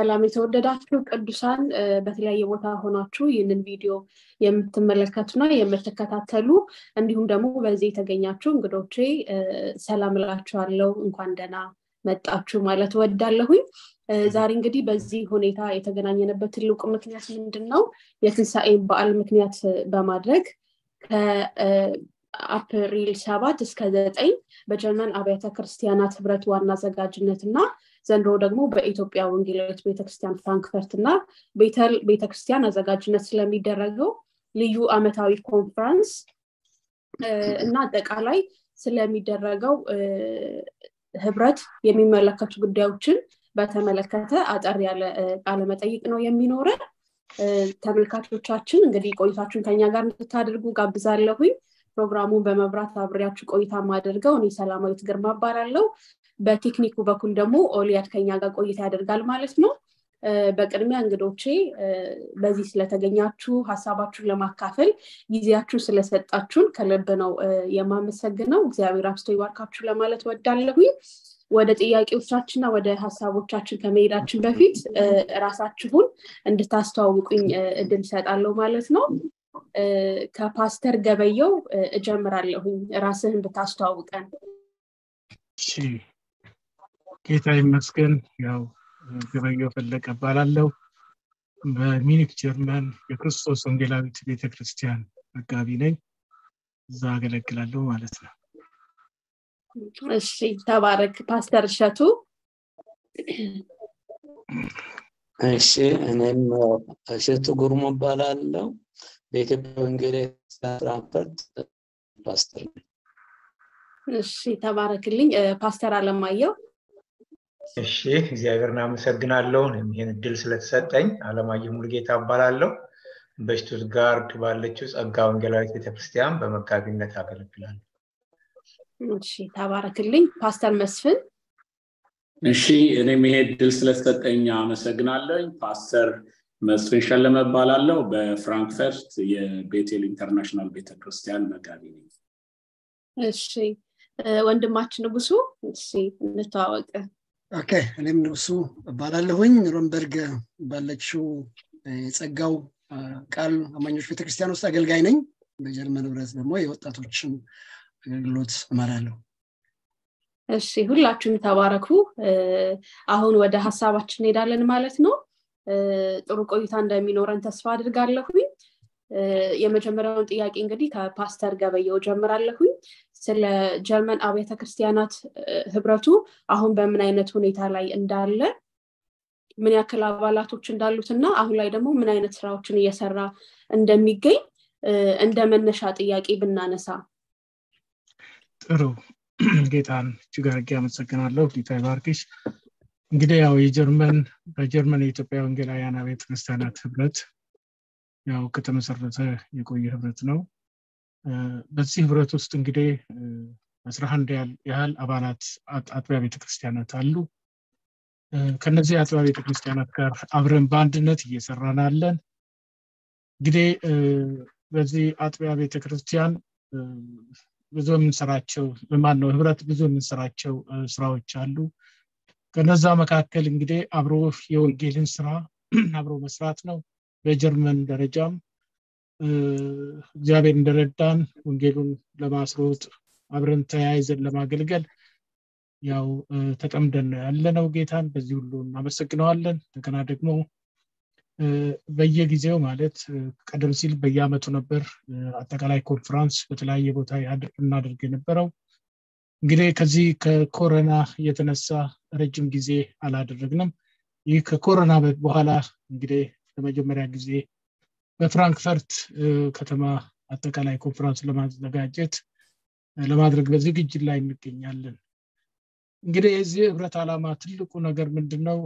ሰላም የተወደዳችሁ ቅዱሳን በተለያየ ቦታ ሆናችሁ ይህንን ቪዲዮ የምትመለከቱና የምትከታተሉ እንዲሁም ደግሞ በዚህ የተገኛችሁ እንግዶቼ ሰላም እላችኋለሁ እንኳን ደህና መጣችሁ ማለት ወዳለሁኝ ዛሬ እንግዲህ በዚህ ሁኔታ የተገናኘንበት ትልቁ ምክንያት ምንድን ነው የትንሣኤን በዓል ምክንያት በማድረግ ከአፕሪል ሰባት እስከ ዘጠኝ በጀርመን አብያተ ክርስቲያናት ህብረት ዋና አዘጋጅነት እና ዘንድሮ ደግሞ በኢትዮጵያ ወንጌላዊት ቤተክርስቲያን ፍራንክፈርት እና ቤተል ቤተክርስቲያን አዘጋጅነት ስለሚደረገው ልዩ አመታዊ ኮንፈረንስ እና አጠቃላይ ስለሚደረገው ህብረት የሚመለከቱ ጉዳዮችን በተመለከተ አጠር ያለ ቃለመጠይቅ ነው የሚኖረን ተመልካቾቻችን እንግዲህ ቆይታችሁን ከኛ ጋር እንድታደርጉ ጋብዛለሁኝ ፕሮግራሙን በመብራት አብሬያችሁ ቆይታ ማደርገው እኔ ሰላማዊት ግርማ እባላለሁ በቴክኒኩ በኩል ደግሞ ኦሊያድ ከኛ ጋር ቆይታ ያደርጋል ማለት ነው በቅድሚያ እንግዶቼ በዚህ ስለተገኛችሁ ሀሳባችሁን ለማካፈል ጊዜያችሁ ስለሰጣችሁን ከልብ ነው የማመሰግነው እግዚአብሔር አብስቶ ይባርካችሁ ለማለት ወዳለሁኝ ወደ ጥያቄዎቻችንና ወደ ሀሳቦቻችን ከመሄዳችን በፊት ራሳችሁን እንድታስተዋውቁኝ እድል ይሰጣለሁ ማለት ነው ከፓስተር ገበየው እጀምራለሁኝ ራስህን ብታስተዋውቀን ጌታ ይመስገን ያው ገበየው ፈለቀ እባላለሁ በሚኒክ ጀርመን የክርስቶስ ወንጌላዊት ቤተክርስቲያን መጋቢ ነኝ እዛ አገለግላለሁ ማለት ነው እሺ ተባረክ ፓስተር እሸቱ እሺ እኔም እሸቱ ጉርሙ እባላለሁ በኢትዮጵያ ወንጌል ፍራንክፈርት ፓስተር ነኝ እሺ ተባረክልኝ ፓስተር አለማየው እሺ እግዚአብሔርን አመሰግናለሁ ይህን እድል ስለተሰጠኝ አለማየሁ ሙልጌታ እባላለሁ በሽቱትጋርድ ባለችው ጸጋ ወንጌላዊት ቤተክርስቲያን በመጋቢነት አገለግላለሁ እሺ ተባረክልኝ ፓስተር መስፍን እሺ እኔም ይሄ እድል ስለተሰጠኝ አመሰግናለኝ ፓስተር መስፍን ሸለመ እባላለሁ በፍራንክፈርት የቤቴል ኢንተርናሽናል ቤተክርስቲያን መጋቢ ነኝ እሺ ወንድማችን ንጉሱ እሺ እንተዋወቅ ኦኬ እኔም ንጉሱ እባላለሁኝ ሮምበርግ ባለችው የጸጋው ቃል አማኞች ቤተክርስቲያን ውስጥ አገልጋይ ነኝ በጀርመን ህብረት ደግሞ የወጣቶችን አገልግሎት እመራለሁ እሺ ሁላችሁም ተባረኩ አሁን ወደ ሀሳባችን እንሄዳለን ማለት ነው ጥሩ ቆይታ እንደሚኖረን ተስፋ አድርጋለሁኝ የመጀመሪያውን ጥያቄ እንግዲህ ከፓስተር ገበየው ጀምራለሁኝ ስለ ጀርመን አብያተ ክርስቲያናት ህብረቱ አሁን በምን አይነት ሁኔታ ላይ እንዳለ ምን ያክል አባላቶች እንዳሉት እና አሁን ላይ ደግሞ ምን አይነት ስራዎችን እየሰራ እንደሚገኝ እንደ መነሻ ጥያቄ ብናነሳ ጥሩ ጌታን እጅግ አድርጌ አመሰግናለሁ ጌታ ይባርክሽ እንግዲህ ያው የጀርመን በጀርመን የኢትዮጵያ ወንጌላውያን አብያተ ክርስቲያናት ህብረት ያው ከተመሰረተ የቆየ ህብረት ነው በዚህ ህብረት ውስጥ እንግዲህ አስራ አንድ ያህል አባላት አጥቢያ ቤተክርስቲያናት አሉ ከነዚህ አጥቢያ ቤተክርስቲያናት ጋር አብረን በአንድነት እየሰራን አለን እንግዲህ በዚህ አጥቢያ ቤተክርስቲያን ብዙ የምንሰራቸው ማን ነው ህብረት ብዙ የምንሰራቸው ስራዎች አሉ ከነዛ መካከል እንግዲህ አብሮ የወንጌልን ስራ አብሮ መስራት ነው በጀርመን ደረጃም እግዚአብሔር እንደረዳን ወንጌሉን ለማስሮጥ አብረን ተያይዘን ለማገልገል ያው ተጠምደን ነው ያለነው ጌታን በዚህ ሁሉ እናመሰግነዋለን እንደገና ደግሞ በየጊዜው ማለት ቀደም ሲል በየአመቱ ነበር አጠቃላይ ኮንፈራንስ በተለያየ ቦታ እናደርግ የነበረው እንግዲህ ከዚህ ከኮሮና የተነሳ ረጅም ጊዜ አላደረግንም ይህ ከኮሮና በኋላ እንግዲህ ለመጀመሪያ ጊዜ በፍራንክፈርት ከተማ አጠቃላይ ኮንፈረንስ ለማዘጋጀት ለማድረግ በዝግጅት ላይ እንገኛለን እንግዲህ የዚህ ህብረት ዓላማ ትልቁ ነገር ምንድን ነው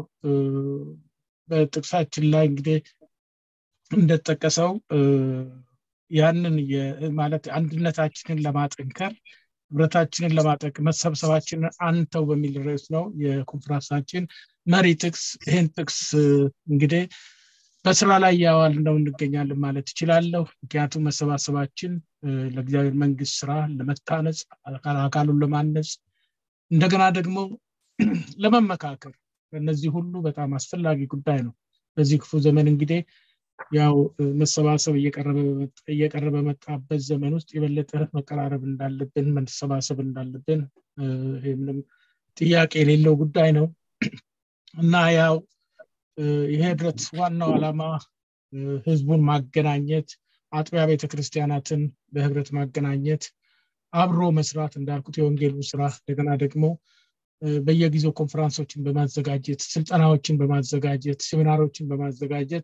በጥቅሳችን ላይ እንግዲህ እንደተጠቀሰው ያንን ማለት አንድነታችንን ለማጠንከር ህብረታችንን ለማጠቅ መሰብሰባችንን አንተው በሚል ርዕስ ነው የኮንፈረንሳችን መሪ ጥቅስ ይህን ጥቅስ እንግዲህ በስራ ላይ ያዋል ነው እንገኛለን ማለት ይችላለሁ ምክንያቱም መሰባሰባችን ለእግዚአብሔር መንግስት ስራ ለመታነጽ አካሉን ለማነጽ እንደገና ደግሞ ለመመካከር እነዚህ ሁሉ በጣም አስፈላጊ ጉዳይ ነው በዚህ ክፉ ዘመን እንግዲህ ያው መሰባሰብ እየቀረበ በመጣበት ዘመን ውስጥ የበለጠ መቀራረብ እንዳለብን መሰባሰብ እንዳለብን ምንም ጥያቄ የሌለው ጉዳይ ነው እና ያው ይሄ ህብረት ዋናው ዓላማ ህዝቡን ማገናኘት አጥቢያ ቤተክርስቲያናትን በህብረት ማገናኘት አብሮ መስራት እንዳልኩት የወንጌሉ ስራ እንደገና ደግሞ በየጊዜው ኮንፈራንሶችን በማዘጋጀት ስልጠናዎችን በማዘጋጀት ሴሚናሮችን በማዘጋጀት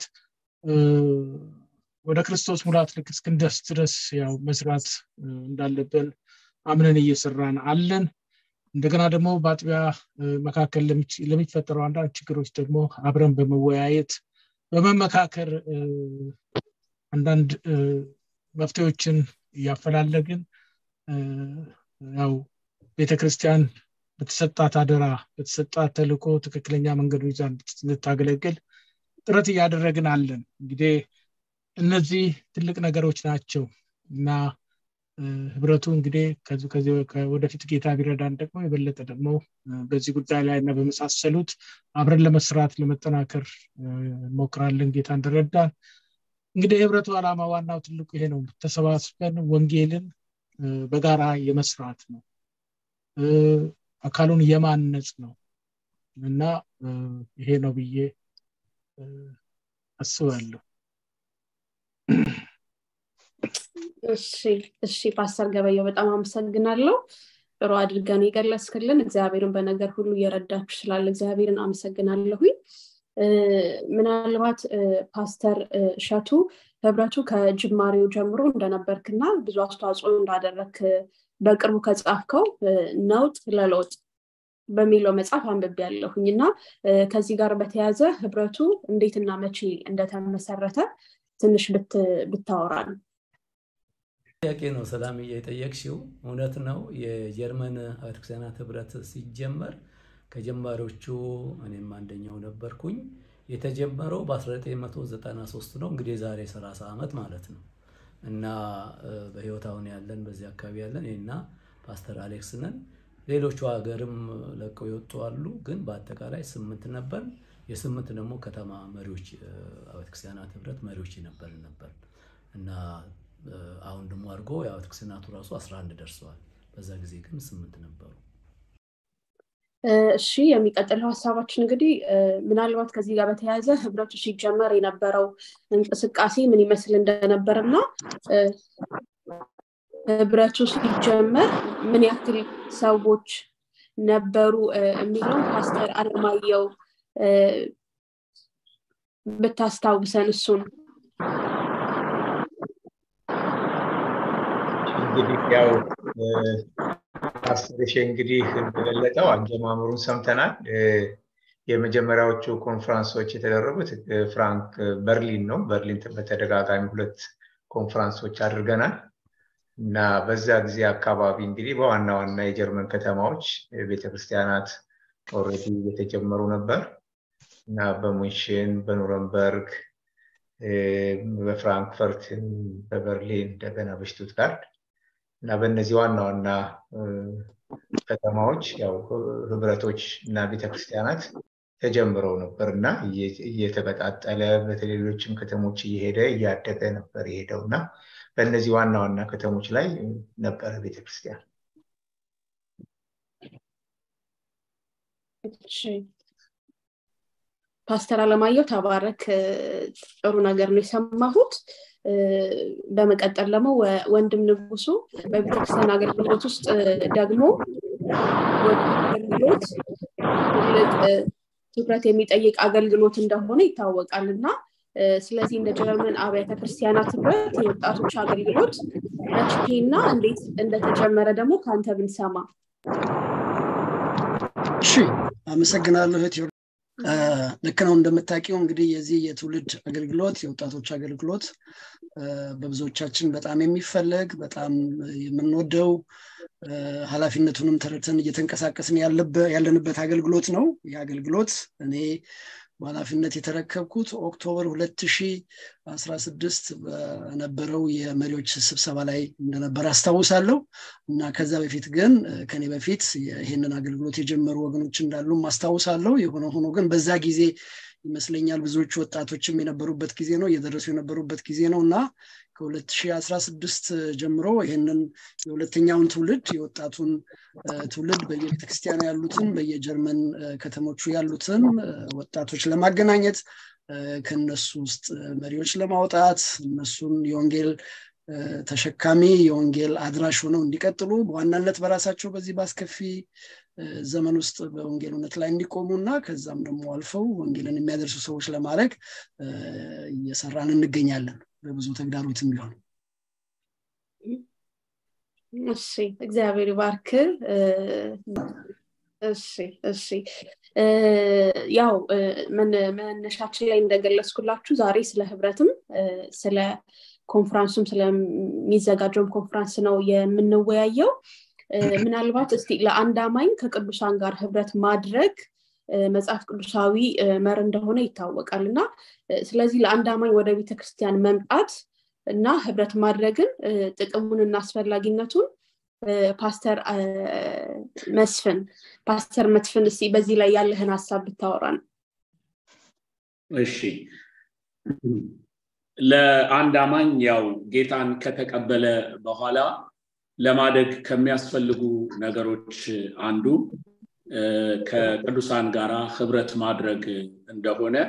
ወደ ክርስቶስ ሙላት ልክ እስክንደርስ ድረስ ያው መስራት እንዳለብን አምነን እየሰራን አለን እንደገና ደግሞ በአጥቢያ መካከል ለሚፈጠረው አንዳንድ ችግሮች ደግሞ አብረን በመወያየት በመመካከር አንዳንድ መፍትሄዎችን እያፈላለግን ያው ቤተክርስቲያን በተሰጣት አደራ በተሰጣት ተልኮ ትክክለኛ መንገዱ ይዛ እንድታገለግል ጥረት እያደረግን አለን እንግዲህ እነዚህ ትልቅ ነገሮች ናቸው እና ህብረቱ እንግዲህ ወደፊት ጌታ ቢረዳን ደግሞ የበለጠ ደግሞ በዚህ ጉዳይ ላይ እና በመሳሰሉት አብረን ለመስራት ለመጠናከር እንሞክራለን ጌታ እንደረዳን እንግዲህ የህብረቱ ዓላማ ዋናው ትልቁ ይሄ ነው ተሰባስበን ወንጌልን በጋራ የመስራት ነው አካሉን የማነጽ ነው እና ይሄ ነው ብዬ አስባለሁ እሺ እሺ ፓስተር ገበየው በጣም አመሰግናለሁ ጥሩ አድርገን የገለጽክልን እግዚአብሔርን በነገር ሁሉ እየረዳችሁ ስላለ እግዚአብሔርን አመሰግናለሁኝ ምናልባት ፓስተር እሸቱ ህብረቱ ከጅማሬው ጀምሮ እንደነበርክና ብዙ አስተዋጽኦ እንዳደረክ በቅርቡ ከጻፍከው ነውጥ ለለውጥ በሚለው መጽሐፍ አንብቤ ያለሁኝ እና ከዚህ ጋር በተያያዘ ህብረቱ እንዴትና መቼ እንደተመሰረተ ትንሽ ብታወራል ጥያቄ ነው ሰላም የጠየቅሽው እውነት ነው የጀርመን ቤተክርስቲያናት ህብረት ሲጀመር ከጀማሪዎቹ እኔም አንደኛው ነበርኩኝ የተጀመረው በ1993 ነው እንግዲህ የዛሬ 30 ዓመት ማለት ነው እና በህይወት አሁን ያለን በዚህ አካባቢ ያለን ይህና ፓስተር አሌክስ ነን ሌሎቹ ሀገርም ለቀው የወጡ አሉ ግን በአጠቃላይ ስምንት ነበር የስምንት ደግሞ ከተማ መሪዎች ቤተክርስቲያናት ህብረት መሪዎች የነበርን ነበር እና አሁን ደግሞ አድርጎ የቤተክርስቲያናቱ ራሱ 11 ደርሰዋል በዛ ጊዜ ግን ስምንት ነበሩ እሺ የሚቀጥለው ሀሳባችን እንግዲህ ምናልባት ከዚህ ጋር በተያያዘ ህብረቱ ሲጀመር የነበረው እንቅስቃሴ ምን ይመስል እንደነበር እና ህብረቱ ሲጀመር ምን ያክል ሰዎች ነበሩ የሚለውን ፓስተር አለማየው ብታስታውሰን እሱን እንግዲህ ያው ፓስተር እንግዲህ እንደገለጠው አጀማመሩን ሰምተናል የመጀመሪያዎቹ ኮንፈረንሶች የተደረጉት ፍራንክ በርሊን ነው በርሊን በተደጋጋሚ ሁለት ኮንፈረንሶች አድርገናል እና በዛ ጊዜ አካባቢ እንግዲህ በዋና ዋና የጀርመን ከተማዎች ቤተክርስቲያናት ኦልሬዲ የተጀመሩ ነበር እና በሙንሽን በኑረንበርግ በፍራንክፈርት በበርሊን እንደገና በሽቱትጋርድ እና በእነዚህ ዋና ዋና ከተማዎች ያው ህብረቶች እና ቤተክርስቲያናት ተጀምረው ነበር እና እየተቀጣጠለ በተሌሎችም ከተሞች እየሄደ እያደገ ነበር የሄደው እና በእነዚህ ዋና ዋና ከተሞች ላይ ነበረ ቤተክርስቲያን ፓስተር አለማየሁ ተባረክ ጥሩ ነገር ነው የሰማሁት በመቀጠል ደግሞ ወንድም ንጉሱ በቤተክርስቲያን አገልግሎት ውስጥ ደግሞ አገልግሎት ትልቅ ትኩረት የሚጠይቅ አገልግሎት እንደሆነ ይታወቃል እና ስለዚህ እንደ ጀርመን አብያተ ክርስቲያናት ህብረት የወጣቶች አገልግሎት መቼና እንዴት እንደተጀመረ ደግሞ ከአንተ ብንሰማ እሺ አመሰግናለሁ እህት ልክ ነው እንደምታውቂው እንግዲህ የዚህ የትውልድ አገልግሎት የወጣቶች አገልግሎት በብዙዎቻችን በጣም የሚፈለግ በጣም የምንወደው ኃላፊነቱንም ተረድተን እየተንቀሳቀስን ያለንበት አገልግሎት ነው ይህ አገልግሎት እኔ በኃላፊነት የተረከብኩት ኦክቶበር 2016 በነበረው የመሪዎች ስብሰባ ላይ እንደነበር አስታውሳለሁ እና ከዛ በፊት ግን ከኔ በፊት ይህንን አገልግሎት የጀመሩ ወገኖች እንዳሉም አስታውሳለሁ የሆነ ሆኖ ግን በዛ ጊዜ ይመስለኛል ብዙዎቹ ወጣቶችም የነበሩበት ጊዜ ነው እየደረሱ የነበሩበት ጊዜ ነው እና ከ2016 ጀምሮ ይህንን የሁለተኛውን ትውልድ የወጣቱን ትውልድ በየቤተክርስቲያኑ ያሉትን በየጀርመን ከተሞቹ ያሉትን ወጣቶች ለማገናኘት ከነሱ ውስጥ መሪዎች ለማውጣት እነሱን የወንጌል ተሸካሚ የወንጌል አድራሽ ሆነው እንዲቀጥሉ በዋናነት በራሳቸው በዚህ በአስከፊ ዘመን ውስጥ በወንጌል እውነት ላይ እንዲቆሙ እና ከዛም ደግሞ አልፈው ወንጌልን የሚያደርሱ ሰዎች ለማድረግ እየሰራን እንገኛለን በብዙ ተግዳሮትም ቢሆን እሺ እግዚአብሔር ባርክ እሺ እሺ ያው መነሻችን ላይ እንደገለጽኩላችሁ ዛሬ ስለ ህብረትም ስለ ኮንፍራንሱም ስለሚዘጋጀውም ኮንፍራንስ ነው የምንወያየው ምናልባት እስቲ ለአንድ አማኝ ከቅዱሳን ጋር ህብረት ማድረግ መጽሐፍ ቅዱሳዊ መር እንደሆነ ይታወቃል እና ስለዚህ ለአንድ አማኝ ወደ ቤተክርስቲያን መምጣት እና ህብረት ማድረግን ጥቅሙን እና አስፈላጊነቱን ፓስተር መስፍን ፓስተር መትፍን እስቲ በዚህ ላይ ያለህን ሀሳብ ብታወራን እሺ ለአንድ አማኝ ያው ጌታን ከተቀበለ በኋላ ለማደግ ከሚያስፈልጉ ነገሮች አንዱ ከቅዱሳን ጋራ ህብረት ማድረግ እንደሆነ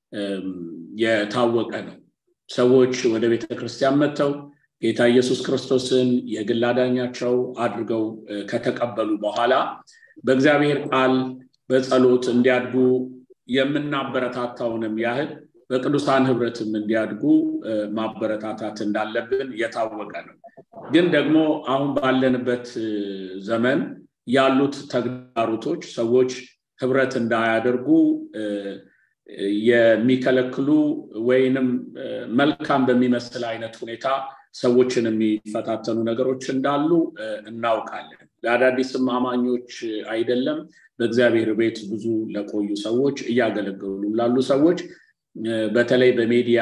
የታወቀ ነው ሰዎች ወደ ቤተ ክርስቲያን መጥተው ጌታ ኢየሱስ ክርስቶስን የግል አዳኛቸው አድርገው ከተቀበሉ በኋላ በእግዚአብሔር ቃል በጸሎት እንዲያድጉ የምናበረታታውንም ያህል በቅዱሳን ህብረትም እንዲያድጉ ማበረታታት እንዳለብን የታወቀ ነው ግን ደግሞ አሁን ባለንበት ዘመን ያሉት ተግዳሮቶች ሰዎች ህብረት እንዳያደርጉ የሚከለክሉ ወይንም መልካም በሚመስል አይነት ሁኔታ ሰዎችን የሚፈታተኑ ነገሮች እንዳሉ እናውቃለን ለአዳዲስም አማኞች አይደለም በእግዚአብሔር ቤት ብዙ ለቆዩ ሰዎች እያገለገሉ ላሉ ሰዎች በተለይ በሜዲያ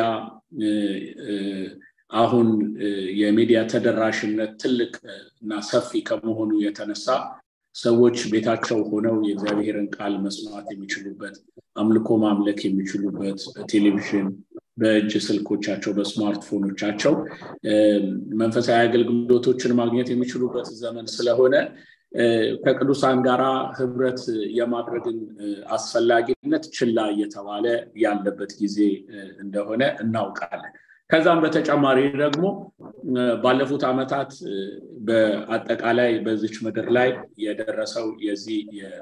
አሁን የሚዲያ ተደራሽነት ትልቅ እና ሰፊ ከመሆኑ የተነሳ ሰዎች ቤታቸው ሆነው የእግዚአብሔርን ቃል መስማት የሚችሉበት አምልኮ ማምለክ የሚችሉበት በቴሌቪዥን በእጅ ስልኮቻቸው በስማርትፎኖቻቸው መንፈሳዊ አገልግሎቶችን ማግኘት የሚችሉበት ዘመን ስለሆነ ከቅዱሳን ጋራ ህብረት የማድረግን አስፈላጊነት ችላ እየተባለ ያለበት ጊዜ እንደሆነ እናውቃለን ከዛም በተጨማሪ ደግሞ ባለፉት ዓመታት በአጠቃላይ በዚች ምድር ላይ የደረሰው የዚህ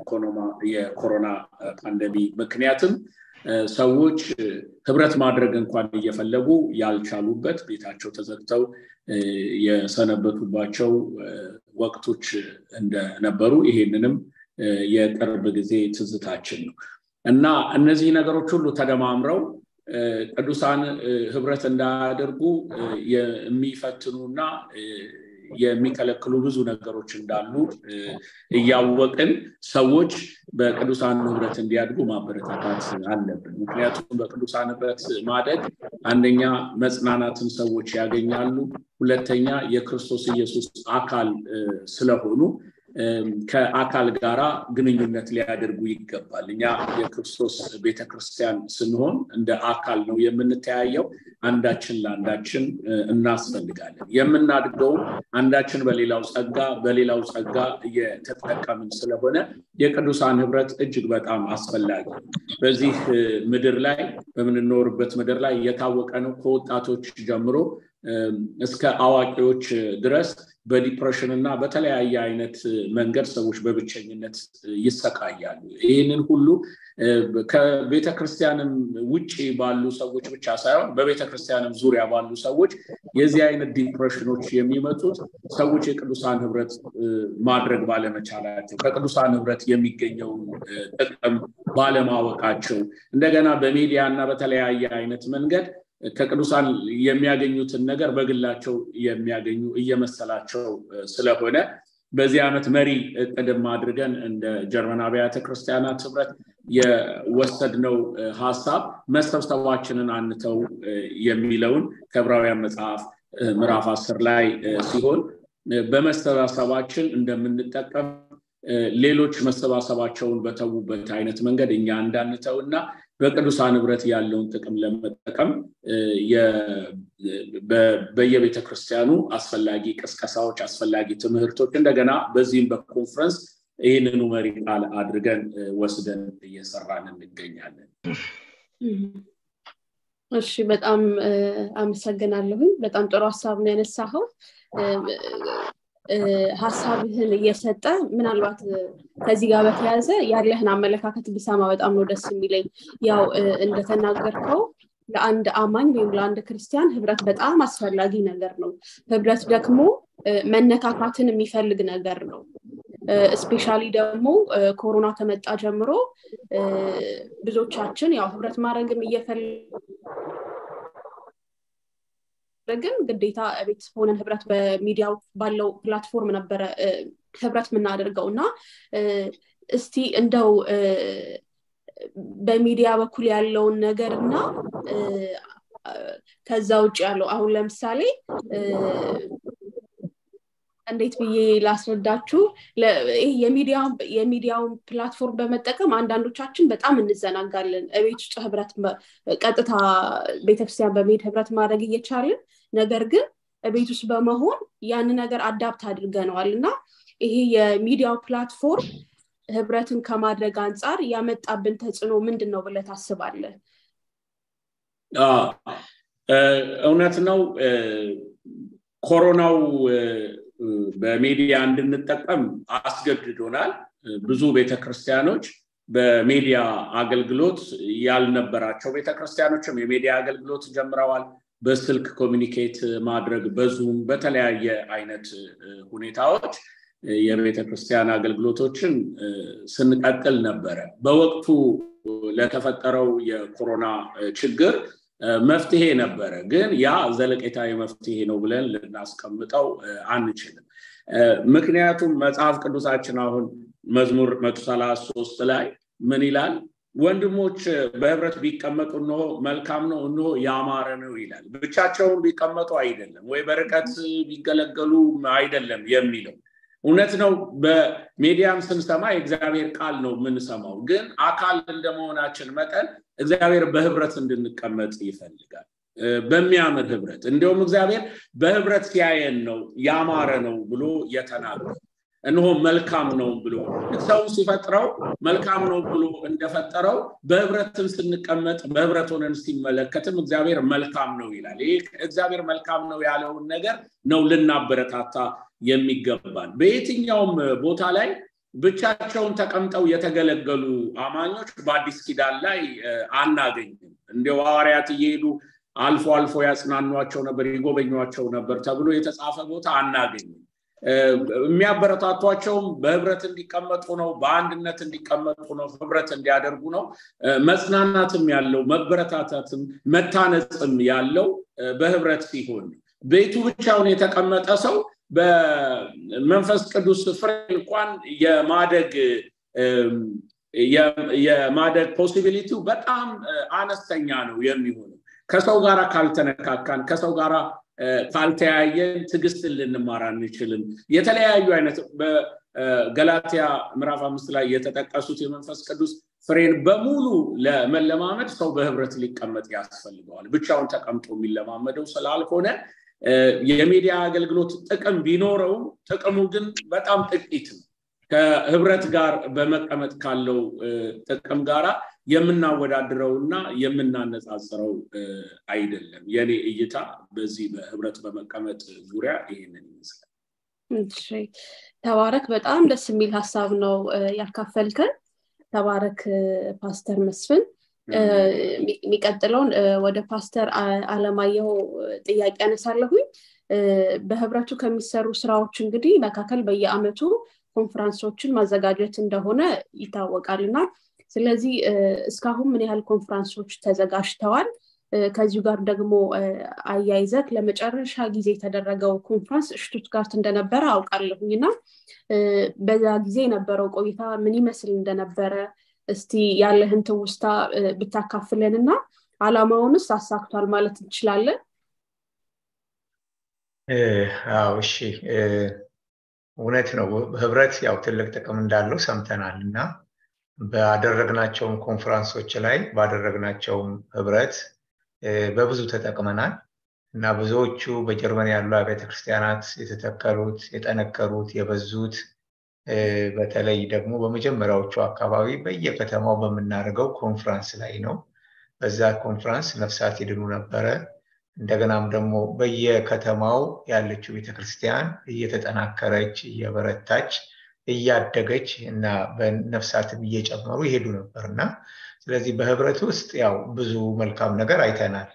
የኮሮና ፓንደሚ ምክንያትም ሰዎች ህብረት ማድረግ እንኳን እየፈለጉ ያልቻሉበት ቤታቸው ተዘግተው የሰነበቱባቸው ወቅቶች እንደነበሩ ይሄንንም የቅርብ ጊዜ ትዝታችን ነው እና እነዚህ ነገሮች ሁሉ ተደማምረው ቅዱሳን ህብረት እንዳያደርጉ የሚፈትኑና የሚከለክሉ ብዙ ነገሮች እንዳሉ እያወቅን ሰዎች በቅዱሳን ህብረት እንዲያድጉ ማበረታታት አለብን ምክንያቱም በቅዱሳን ህብረት ማደግ አንደኛ መጽናናትን ሰዎች ያገኛሉ ሁለተኛ የክርስቶስ ኢየሱስ አካል ስለሆኑ ከአካል ጋራ ግንኙነት ሊያደርጉ ይገባል እኛ የክርስቶስ ቤተክርስቲያን ስንሆን እንደ አካል ነው የምንተያየው አንዳችን ለአንዳችን እናስፈልጋለን የምናድገው አንዳችን በሌላው ጸጋ በሌላው ጸጋ እየተጠቀምን ስለሆነ የቅዱሳን ህብረት እጅግ በጣም አስፈላጊ በዚህ ምድር ላይ በምንኖርበት ምድር ላይ የታወቀ ነው ከወጣቶች ጀምሮ እስከ አዋቂዎች ድረስ በዲፕሬሽን እና በተለያየ አይነት መንገድ ሰዎች በብቸኝነት ይሰቃያሉ ይህንን ሁሉ ከቤተ ክርስቲያንም ውጭ ባሉ ሰዎች ብቻ ሳይሆን በቤተ ክርስቲያንም ዙሪያ ባሉ ሰዎች የዚህ አይነት ዲፕሬሽኖች የሚመጡት ሰዎች የቅዱሳን ህብረት ማድረግ ባለመቻላቸው ከቅዱሳን ህብረት የሚገኘውን ጥቅም ባለማወቃቸው እንደገና በሚዲያ እና በተለያየ አይነት መንገድ ከቅዱሳን የሚያገኙትን ነገር በግላቸው የሚያገኙ እየመሰላቸው ስለሆነ በዚህ ዓመት መሪ እቅድም አድርገን እንደ ጀርመን አብያተ ክርስቲያናት ህብረት የወሰድነው ሀሳብ መሰብሰባችንን አንተው የሚለውን ከዕብራውያን መጽሐፍ ምዕራፍ አስር ላይ ሲሆን በመሰባሰባችን እንደምንጠቀም ሌሎች መሰባሰባቸውን በተዉበት አይነት መንገድ እኛ እንዳንተው እና በቅዱሳን ህብረት ያለውን ጥቅም ለመጠቀም በየቤተ ክርስቲያኑ አስፈላጊ ቅስቀሳዎች፣ አስፈላጊ ትምህርቶች እንደገና በዚህም በኮንፈረንስ ይህንኑ መሪ ቃል አድርገን ወስደን እየሰራን እንገኛለን። እሺ፣ በጣም አመሰግናለሁኝ። በጣም ጥሩ ሀሳብ ነው ያነሳኸው። ሀሳብህን እየሰጠ ምናልባት ከዚህ ጋር በተያያዘ ያለህን አመለካከት ብሰማ በጣም ነው ደስ የሚለኝ። ያው እንደተናገርከው ለአንድ አማኝ ወይም ለአንድ ክርስቲያን ህብረት በጣም አስፈላጊ ነገር ነው። ህብረት ደግሞ መነካካትን የሚፈልግ ነገር ነው። ስፔሻሊ ደግሞ ኮሮና ከመጣ ጀምሮ ብዙዎቻችን ያው ህብረት ማድረግም እየፈለግን ግዴታ ቤት ሆነን ህብረት በሚዲያው ባለው ፕላትፎርም ነበረ ህብረት የምናደርገው እና እስቲ እንደው በሚዲያ በኩል ያለውን ነገር እና ከዛ ውጭ ያለው አሁን ለምሳሌ እንዴት ብዬ ላስረዳችሁ የሚዲያውን ፕላትፎርም በመጠቀም አንዳንዶቻችን በጣም እንዘናጋለን እቤት ውስጥ ህብረት ቀጥታ ቤተክርስቲያን በመሄድ ህብረት ማድረግ እየቻልን ነገር ግን ቤት ውስጥ በመሆን ያን ነገር አዳፕት አድርገነዋል እና ይሄ የሚዲያው ፕላትፎርም ህብረትን ከማድረግ አንጻር ያመጣብን ተጽዕኖ ምንድን ነው ብለ ታስባለህ? እውነት ነው። ኮሮናው በሚዲያ እንድንጠቀም አስገድዶናል። ብዙ ቤተክርስቲያኖች በሚዲያ አገልግሎት ያልነበራቸው ቤተክርስቲያኖችም የሚዲያ አገልግሎት ጀምረዋል። በስልክ ኮሚኒኬት ማድረግ በዙም በተለያየ አይነት ሁኔታዎች የቤተ ክርስቲያን አገልግሎቶችን ስንቀጥል ነበረ። በወቅቱ ለተፈጠረው የኮሮና ችግር መፍትሄ ነበረ፣ ግን ያ ዘለቄታዊ መፍትሄ ነው ብለን ልናስቀምጠው አንችልም። ምክንያቱም መጽሐፍ ቅዱሳችን አሁን መዝሙር መቶ ሰላሳ ሶስት ላይ ምን ይላል? ወንድሞች በህብረት ቢቀመጡ እንሆ መልካም ነው፣ እንሆ ያማረ ነው ይላል። ብቻቸውን ቢቀመጡ አይደለም ወይ በርቀት ቢገለገሉ አይደለም የሚለው እውነት ነው። በሚዲያም ስንሰማ የእግዚአብሔር ቃል ነው የምንሰማው። ግን አካል እንደመሆናችን መጠን እግዚአብሔር በህብረት እንድንቀመጥ ይፈልጋል። በሚያምር ህብረት እንዲሁም እግዚአብሔር በህብረት ሲያየን ነው ያማረ ነው ብሎ የተናገረ እነሆ መልካም ነው ብሎ ሰውን ሲፈጥረው መልካም ነው ብሎ እንደፈጠረው በህብረትን ስንቀመጥ በህብረት ሆነን ሲመለከትም እግዚአብሔር መልካም ነው ይላል። ይህ እግዚአብሔር መልካም ነው ያለውን ነገር ነው ልናበረታታ የሚገባን። በየትኛውም ቦታ ላይ ብቻቸውን ተቀምጠው የተገለገሉ አማኞች በአዲስ ኪዳን ላይ አናገኝም። እንዲያው ሐዋርያት እየሄዱ አልፎ አልፎ ያጽናኗቸው ነበር፣ ይጎበኟቸው ነበር ተብሎ የተጻፈ ቦታ አናገኝም። የሚያበረታቷቸውም በህብረት እንዲቀመጡ ነው፣ በአንድነት እንዲቀመጡ ነው፣ ህብረት እንዲያደርጉ ነው። መጽናናትም ያለው መበረታታትም መታነጽም ያለው በህብረት ሲሆን ቤቱ ብቻውን የተቀመጠ ሰው በመንፈስ ቅዱስ ፍሬ እንኳን የማደግ የማደግ ፖሲቢሊቲው በጣም አነስተኛ ነው የሚሆነው ከሰው ጋር ካልተነካካን ከሰው ጋር ካልተያየን ትዕግስትን ልንማር አንችልም። የተለያዩ አይነት በገላትያ ምዕራፍ አምስት ላይ የተጠቀሱት የመንፈስ ቅዱስ ፍሬን በሙሉ ለመለማመድ ሰው በህብረት ሊቀመጥ ያስፈልገዋል። ብቻውን ተቀምጦ የሚለማመደው ስላልሆነ የሚዲያ አገልግሎት ጥቅም ቢኖረውም ጥቅሙ ግን በጣም ጥቂት ነው። ከህብረት ጋር በመቀመጥ ካለው ጥቅም ጋራ የምናወዳድረው እና የምናነጻጽረው አይደለም። የኔ እይታ በዚህ በህብረት በመቀመጥ ዙሪያ ይህንን ይመስላል። ተባረክ። በጣም ደስ የሚል ሀሳብ ነው ያካፈልከን። ተባረክ ፓስተር መስፍን። የሚቀጥለውን ወደ ፓስተር አለማየሁ ጥያቄ ያነሳለሁኝ። በህብረቱ ከሚሰሩ ስራዎች እንግዲህ መካከል በየአመቱ ኮንፈረንሶችን ማዘጋጀት እንደሆነ ይታወቃል እና ስለዚህ እስካሁን ምን ያህል ኮንፈረንሶች ተዘጋጅተዋል? ከዚሁ ጋር ደግሞ አያይዘት ለመጨረሻ ጊዜ የተደረገው ኮንፈረንስ ሽቱትጋርት እንደነበረ አውቃለሁኝ እና በዛ ጊዜ የነበረው ቆይታ ምን ይመስል እንደነበረ እስቲ ያለህን ትውስታ ብታካፍለን እና አላማውንስ አሳክቷል ማለት እንችላለን አዎ እሺ እውነት ነው ህብረት ያው ትልቅ ጥቅም እንዳለው ሰምተናል እና ባደረግናቸውም ኮንፈረንሶች ላይ ባደረግናቸውም ህብረት በብዙ ተጠቅመናል እና ብዙዎቹ በጀርመን ያሉ አብያተ ክርስቲያናት የተተከሉት የጠነከሩት የበዙት በተለይ ደግሞ በመጀመሪያዎቹ አካባቢ በየከተማው በምናደርገው ኮንፍራንስ ላይ ነው በዛ ኮንፍራንስ ነፍሳት ይድኑ ነበረ እንደገናም ደግሞ በየከተማው ያለችው ቤተክርስቲያን እየተጠናከረች እየበረታች እያደገች እና በነፍሳትም እየጨመሩ ይሄዱ ነበር እና ስለዚህ በህብረት ውስጥ ያው ብዙ መልካም ነገር አይተናል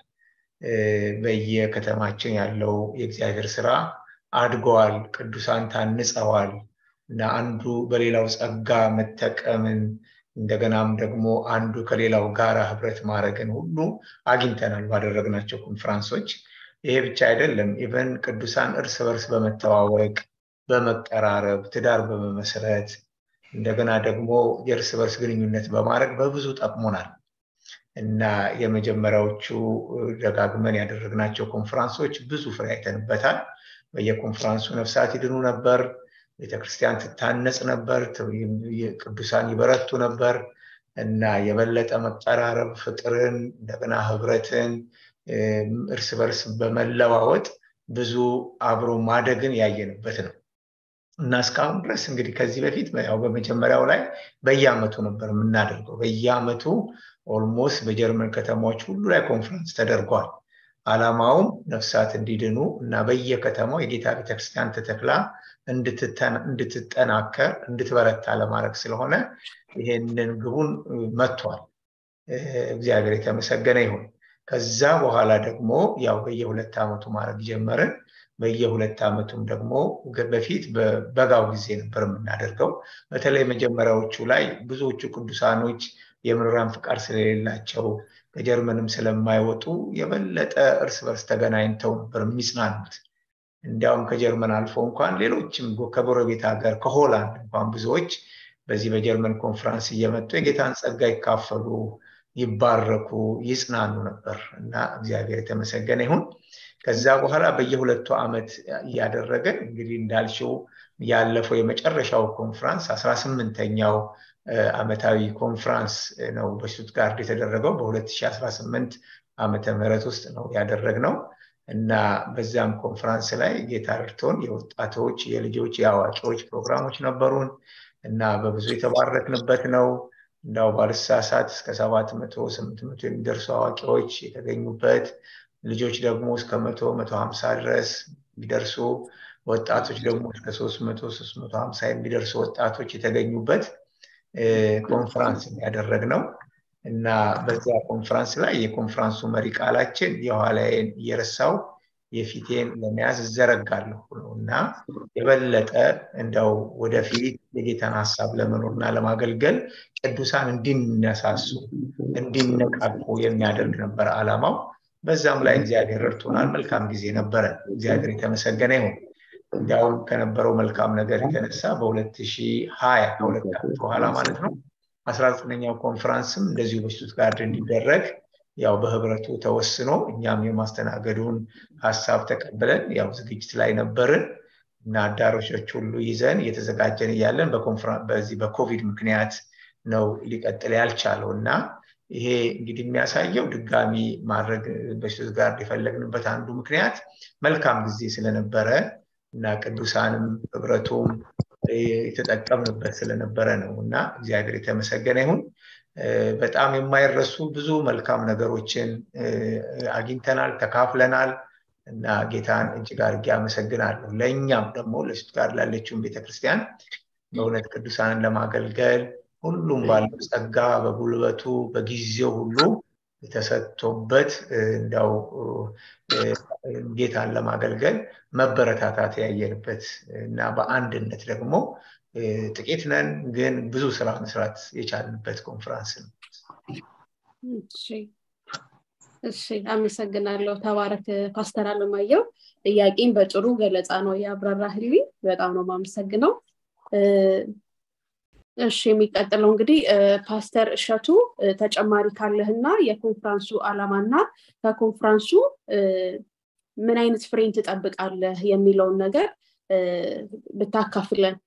በየከተማችን ያለው የእግዚአብሔር ስራ አድገዋል ቅዱሳን ታንጸዋል እና አንዱ በሌላው ጸጋ መጠቀምን እንደገናም ደግሞ አንዱ ከሌላው ጋራ ህብረት ማድረግን ሁሉ አግኝተናል ባደረግናቸው ኮንፈራንሶች ይሄ ብቻ አይደለም ኢቨን ቅዱሳን እርስ በርስ በመተዋወቅ በመቀራረብ ትዳር በመመስረት እንደገና ደግሞ የእርስ በርስ ግንኙነት በማድረግ በብዙ ጠቅሞናል እና የመጀመሪያዎቹ ደጋግመን ያደረግናቸው ኮንፈራንሶች ብዙ ፍሬ አይተንበታል በየኮንፈራንሱ ነፍሳት ይድኑ ነበር ቤተክርስቲያን ትታነጽ ነበር ቅዱሳን ይበረቱ ነበር እና የበለጠ መቀራረብ ፍቅርን እንደገና ህብረትን እርስ በርስ በመለዋወጥ ብዙ አብሮ ማደግን ያየንበት ነው እና እስካሁን ድረስ እንግዲህ ከዚህ በፊት ያው በመጀመሪያው ላይ በየአመቱ ነበር የምናደርገው በየአመቱ ኦልሞስት በጀርመን ከተማዎች ሁሉ ላይ ኮንፈረንስ ተደርጓል አላማውም ነፍሳት እንዲድኑ እና በየከተማው የጌታ ቤተክርስቲያን ተተክላ እንድትጠናከር እንድትበረታ ለማድረግ ስለሆነ ይሄንን ግቡን መጥቷል እግዚአብሔር የተመሰገነ ይሁን ከዛ በኋላ ደግሞ ያው በየሁለት ዓመቱ ማድረግ ጀመርን በየሁለት ዓመቱም ደግሞ በፊት በበጋው ጊዜ ነበር የምናደርገው በተለይ መጀመሪያዎቹ ላይ ብዙዎቹ ቅዱሳኖች የምርራን ፍቃድ ስለሌላቸው ከጀርመንም ስለማይወጡ የበለጠ እርስ በርስ ተገናኝተው ነበር የሚጽናኑት እንዲያውም ከጀርመን አልፎ እንኳን ሌሎችም ከጎረቤት ሀገር ከሆላንድ እንኳን ብዙዎች በዚህ በጀርመን ኮንፈረንስ እየመጡ የጌታን ጸጋ ይካፈሉ ይባረኩ ይጽናኑ ነበር እና እግዚአብሔር የተመሰገነ ይሁን ከዛ በኋላ በየሁለቱ ዓመት እያደረገን እንግዲህ እንዳልሽው ያለፈው የመጨረሻው ኮንፍራንስ አስራ ስምንተኛው አመታዊ ኮንፍራንስ ነው በሽቱትጋርድ የተደረገው በ2018 ዓመተ ምህረት ውስጥ ነው ያደረግነው እና በዛም ኮንፈራንስ ላይ ጌታ ረድቶን የወጣቶች የልጆች የአዋቂዎች ፕሮግራሞች ነበሩን እና በብዙ የተባረክንበት ነው እንዳው ባልሳሳት እስከ ሰባት መቶ ስምንት መቶ የሚደርሱ አዋቂዎች የተገኙበት ልጆች ደግሞ እስከ መቶ መቶ ሀምሳ ድረስ የሚደርሱ ወጣቶች ደግሞ እስከ ሶስት መቶ ሶስት መቶ ሀምሳ የሚደርሱ ወጣቶች የተገኙበት ኮንፈራንስ ያደረግ ነው እና በዚያ ኮንፈራንስ ላይ የኮንፈራንሱ መሪ ቃላችን የኋላዬን እየረሳው የፊቴን ለመያዝ እዘረጋለሁ ነው እና የበለጠ እንደው ወደፊት የጌታን ሀሳብ ለመኖርና ለማገልገል ቅዱሳን እንዲነሳሱ እንዲነቃቁ የሚያደርግ ነበር አላማው በዛም ላይ እግዚአብሔር ረድቶናል መልካም ጊዜ ነበረ እግዚአብሔር የተመሰገነ ይሁን እንዲያውም ከነበረው መልካም ነገር የተነሳ በ2020 ከሁለት ዓመት በኋላ ማለት ነው አስራ ዘጠነኛው ኮንፈራንስም እንደዚሁ በሽቱትጋርድ እንዲደረግ ያው በህብረቱ ተወስኖ እኛም የማስተናገዱን ሀሳብ ተቀብለን ያው ዝግጅት ላይ ነበርን እና አዳራሾች ሁሉ ይዘን እየተዘጋጀን እያለን በዚህ በኮቪድ ምክንያት ነው ሊቀጥል ያልቻለው እና ይሄ እንግዲህ የሚያሳየው ድጋሚ ማድረግ በሽቱትጋርድ የፈለግንበት አንዱ ምክንያት መልካም ጊዜ ስለነበረ እና ቅዱሳንም ህብረቱም የተጠቀምንበት ስለነበረ ነው እና እግዚአብሔር የተመሰገነ ይሁን በጣም የማይረሱ ብዙ መልካም ነገሮችን አግኝተናል ተካፍለናል እና ጌታን እጅግ አድርጌ አመሰግናለሁ ለእኛም ደግሞ ለሽቱትጋርድ ላለችውን ቤተክርስቲያን በእውነት ቅዱሳንን ለማገልገል ሁሉም ባለው ጸጋ በጉልበቱ በጊዜው ሁሉ ተሰጥቶበት እንዲያው ጌታን ለማገልገል መበረታታት ያየንበት እና በአንድነት ደግሞ ጥቂት ነን ግን ብዙ ስራ መስራት የቻልንበት ኮንፈራንስ ነው እሺ አመሰግናለሁ ተባረክ ፓስተር አለማየው ጥያቄን በጥሩ ገለጻ ነው ያብራራህልኝ በጣም ነው ማመሰግነው እሺ የሚቀጥለው እንግዲህ ፓስተር እሸቱ ተጨማሪ ካለህና የኮንፍራንሱ አላማና ከኮንፍራንሱ ምን አይነት ፍሬን ትጠብቃለህ የሚለውን ነገር ብታካፍለን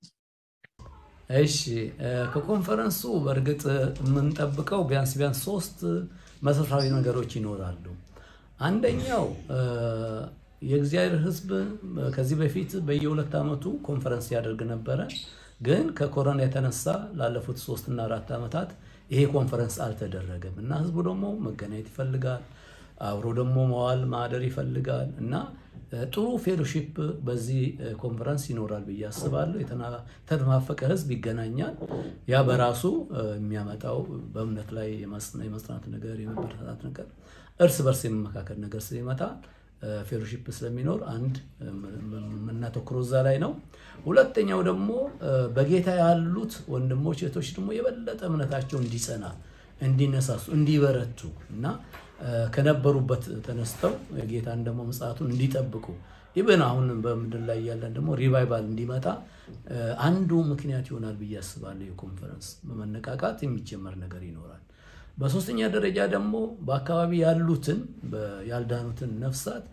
እሺ ከኮንፈረንሱ በእርግጥ የምንጠብቀው ቢያንስ ቢያንስ ሶስት መሰረታዊ ነገሮች ይኖራሉ አንደኛው የእግዚአብሔር ህዝብ ከዚህ በፊት በየሁለት ዓመቱ ኮንፈረንስ ያደርግ ነበረ ግን ከኮሮና የተነሳ ላለፉት ሶስትና አራት ዓመታት ይሄ ኮንፈረንስ አልተደረገም እና ህዝቡ ደግሞ መገናኘት ይፈልጋል አብሮ ደግሞ መዋል ማደር ይፈልጋል እና ጥሩ ፌሎሺፕ በዚህ ኮንፈረንስ ይኖራል ብዬ አስባለሁ የተናፈቀ ህዝብ ይገናኛል ያ በራሱ የሚያመጣው በእምነት ላይ የመጽናት ነገር የመበረታታት ነገር እርስ በርስ የመመካከል ነገር ስለሚመጣ ፌሎሺፕ ስለሚኖር አንድ የምናተኩረው እዛ ላይ ነው ሁለተኛው ደግሞ በጌታ ያሉት ወንድሞች እህቶች ደግሞ የበለጠ እምነታቸው እንዲጸና እንዲነሳሱ እንዲበረቱ እና ከነበሩበት ተነስተው ጌታን ደግሞ ምጽአቱን እንዲጠብቁ ኢብን አሁን በምድር ላይ ያለን ደግሞ ሪቫይቫል እንዲመጣ አንዱ ምክንያት ይሆናል ብዬ አስባለሁ የኮንፈረንስ በመነቃቃት የሚጀመር ነገር ይኖራል በሶስተኛ ደረጃ ደግሞ በአካባቢ ያሉትን ያልዳኑትን ነፍሳት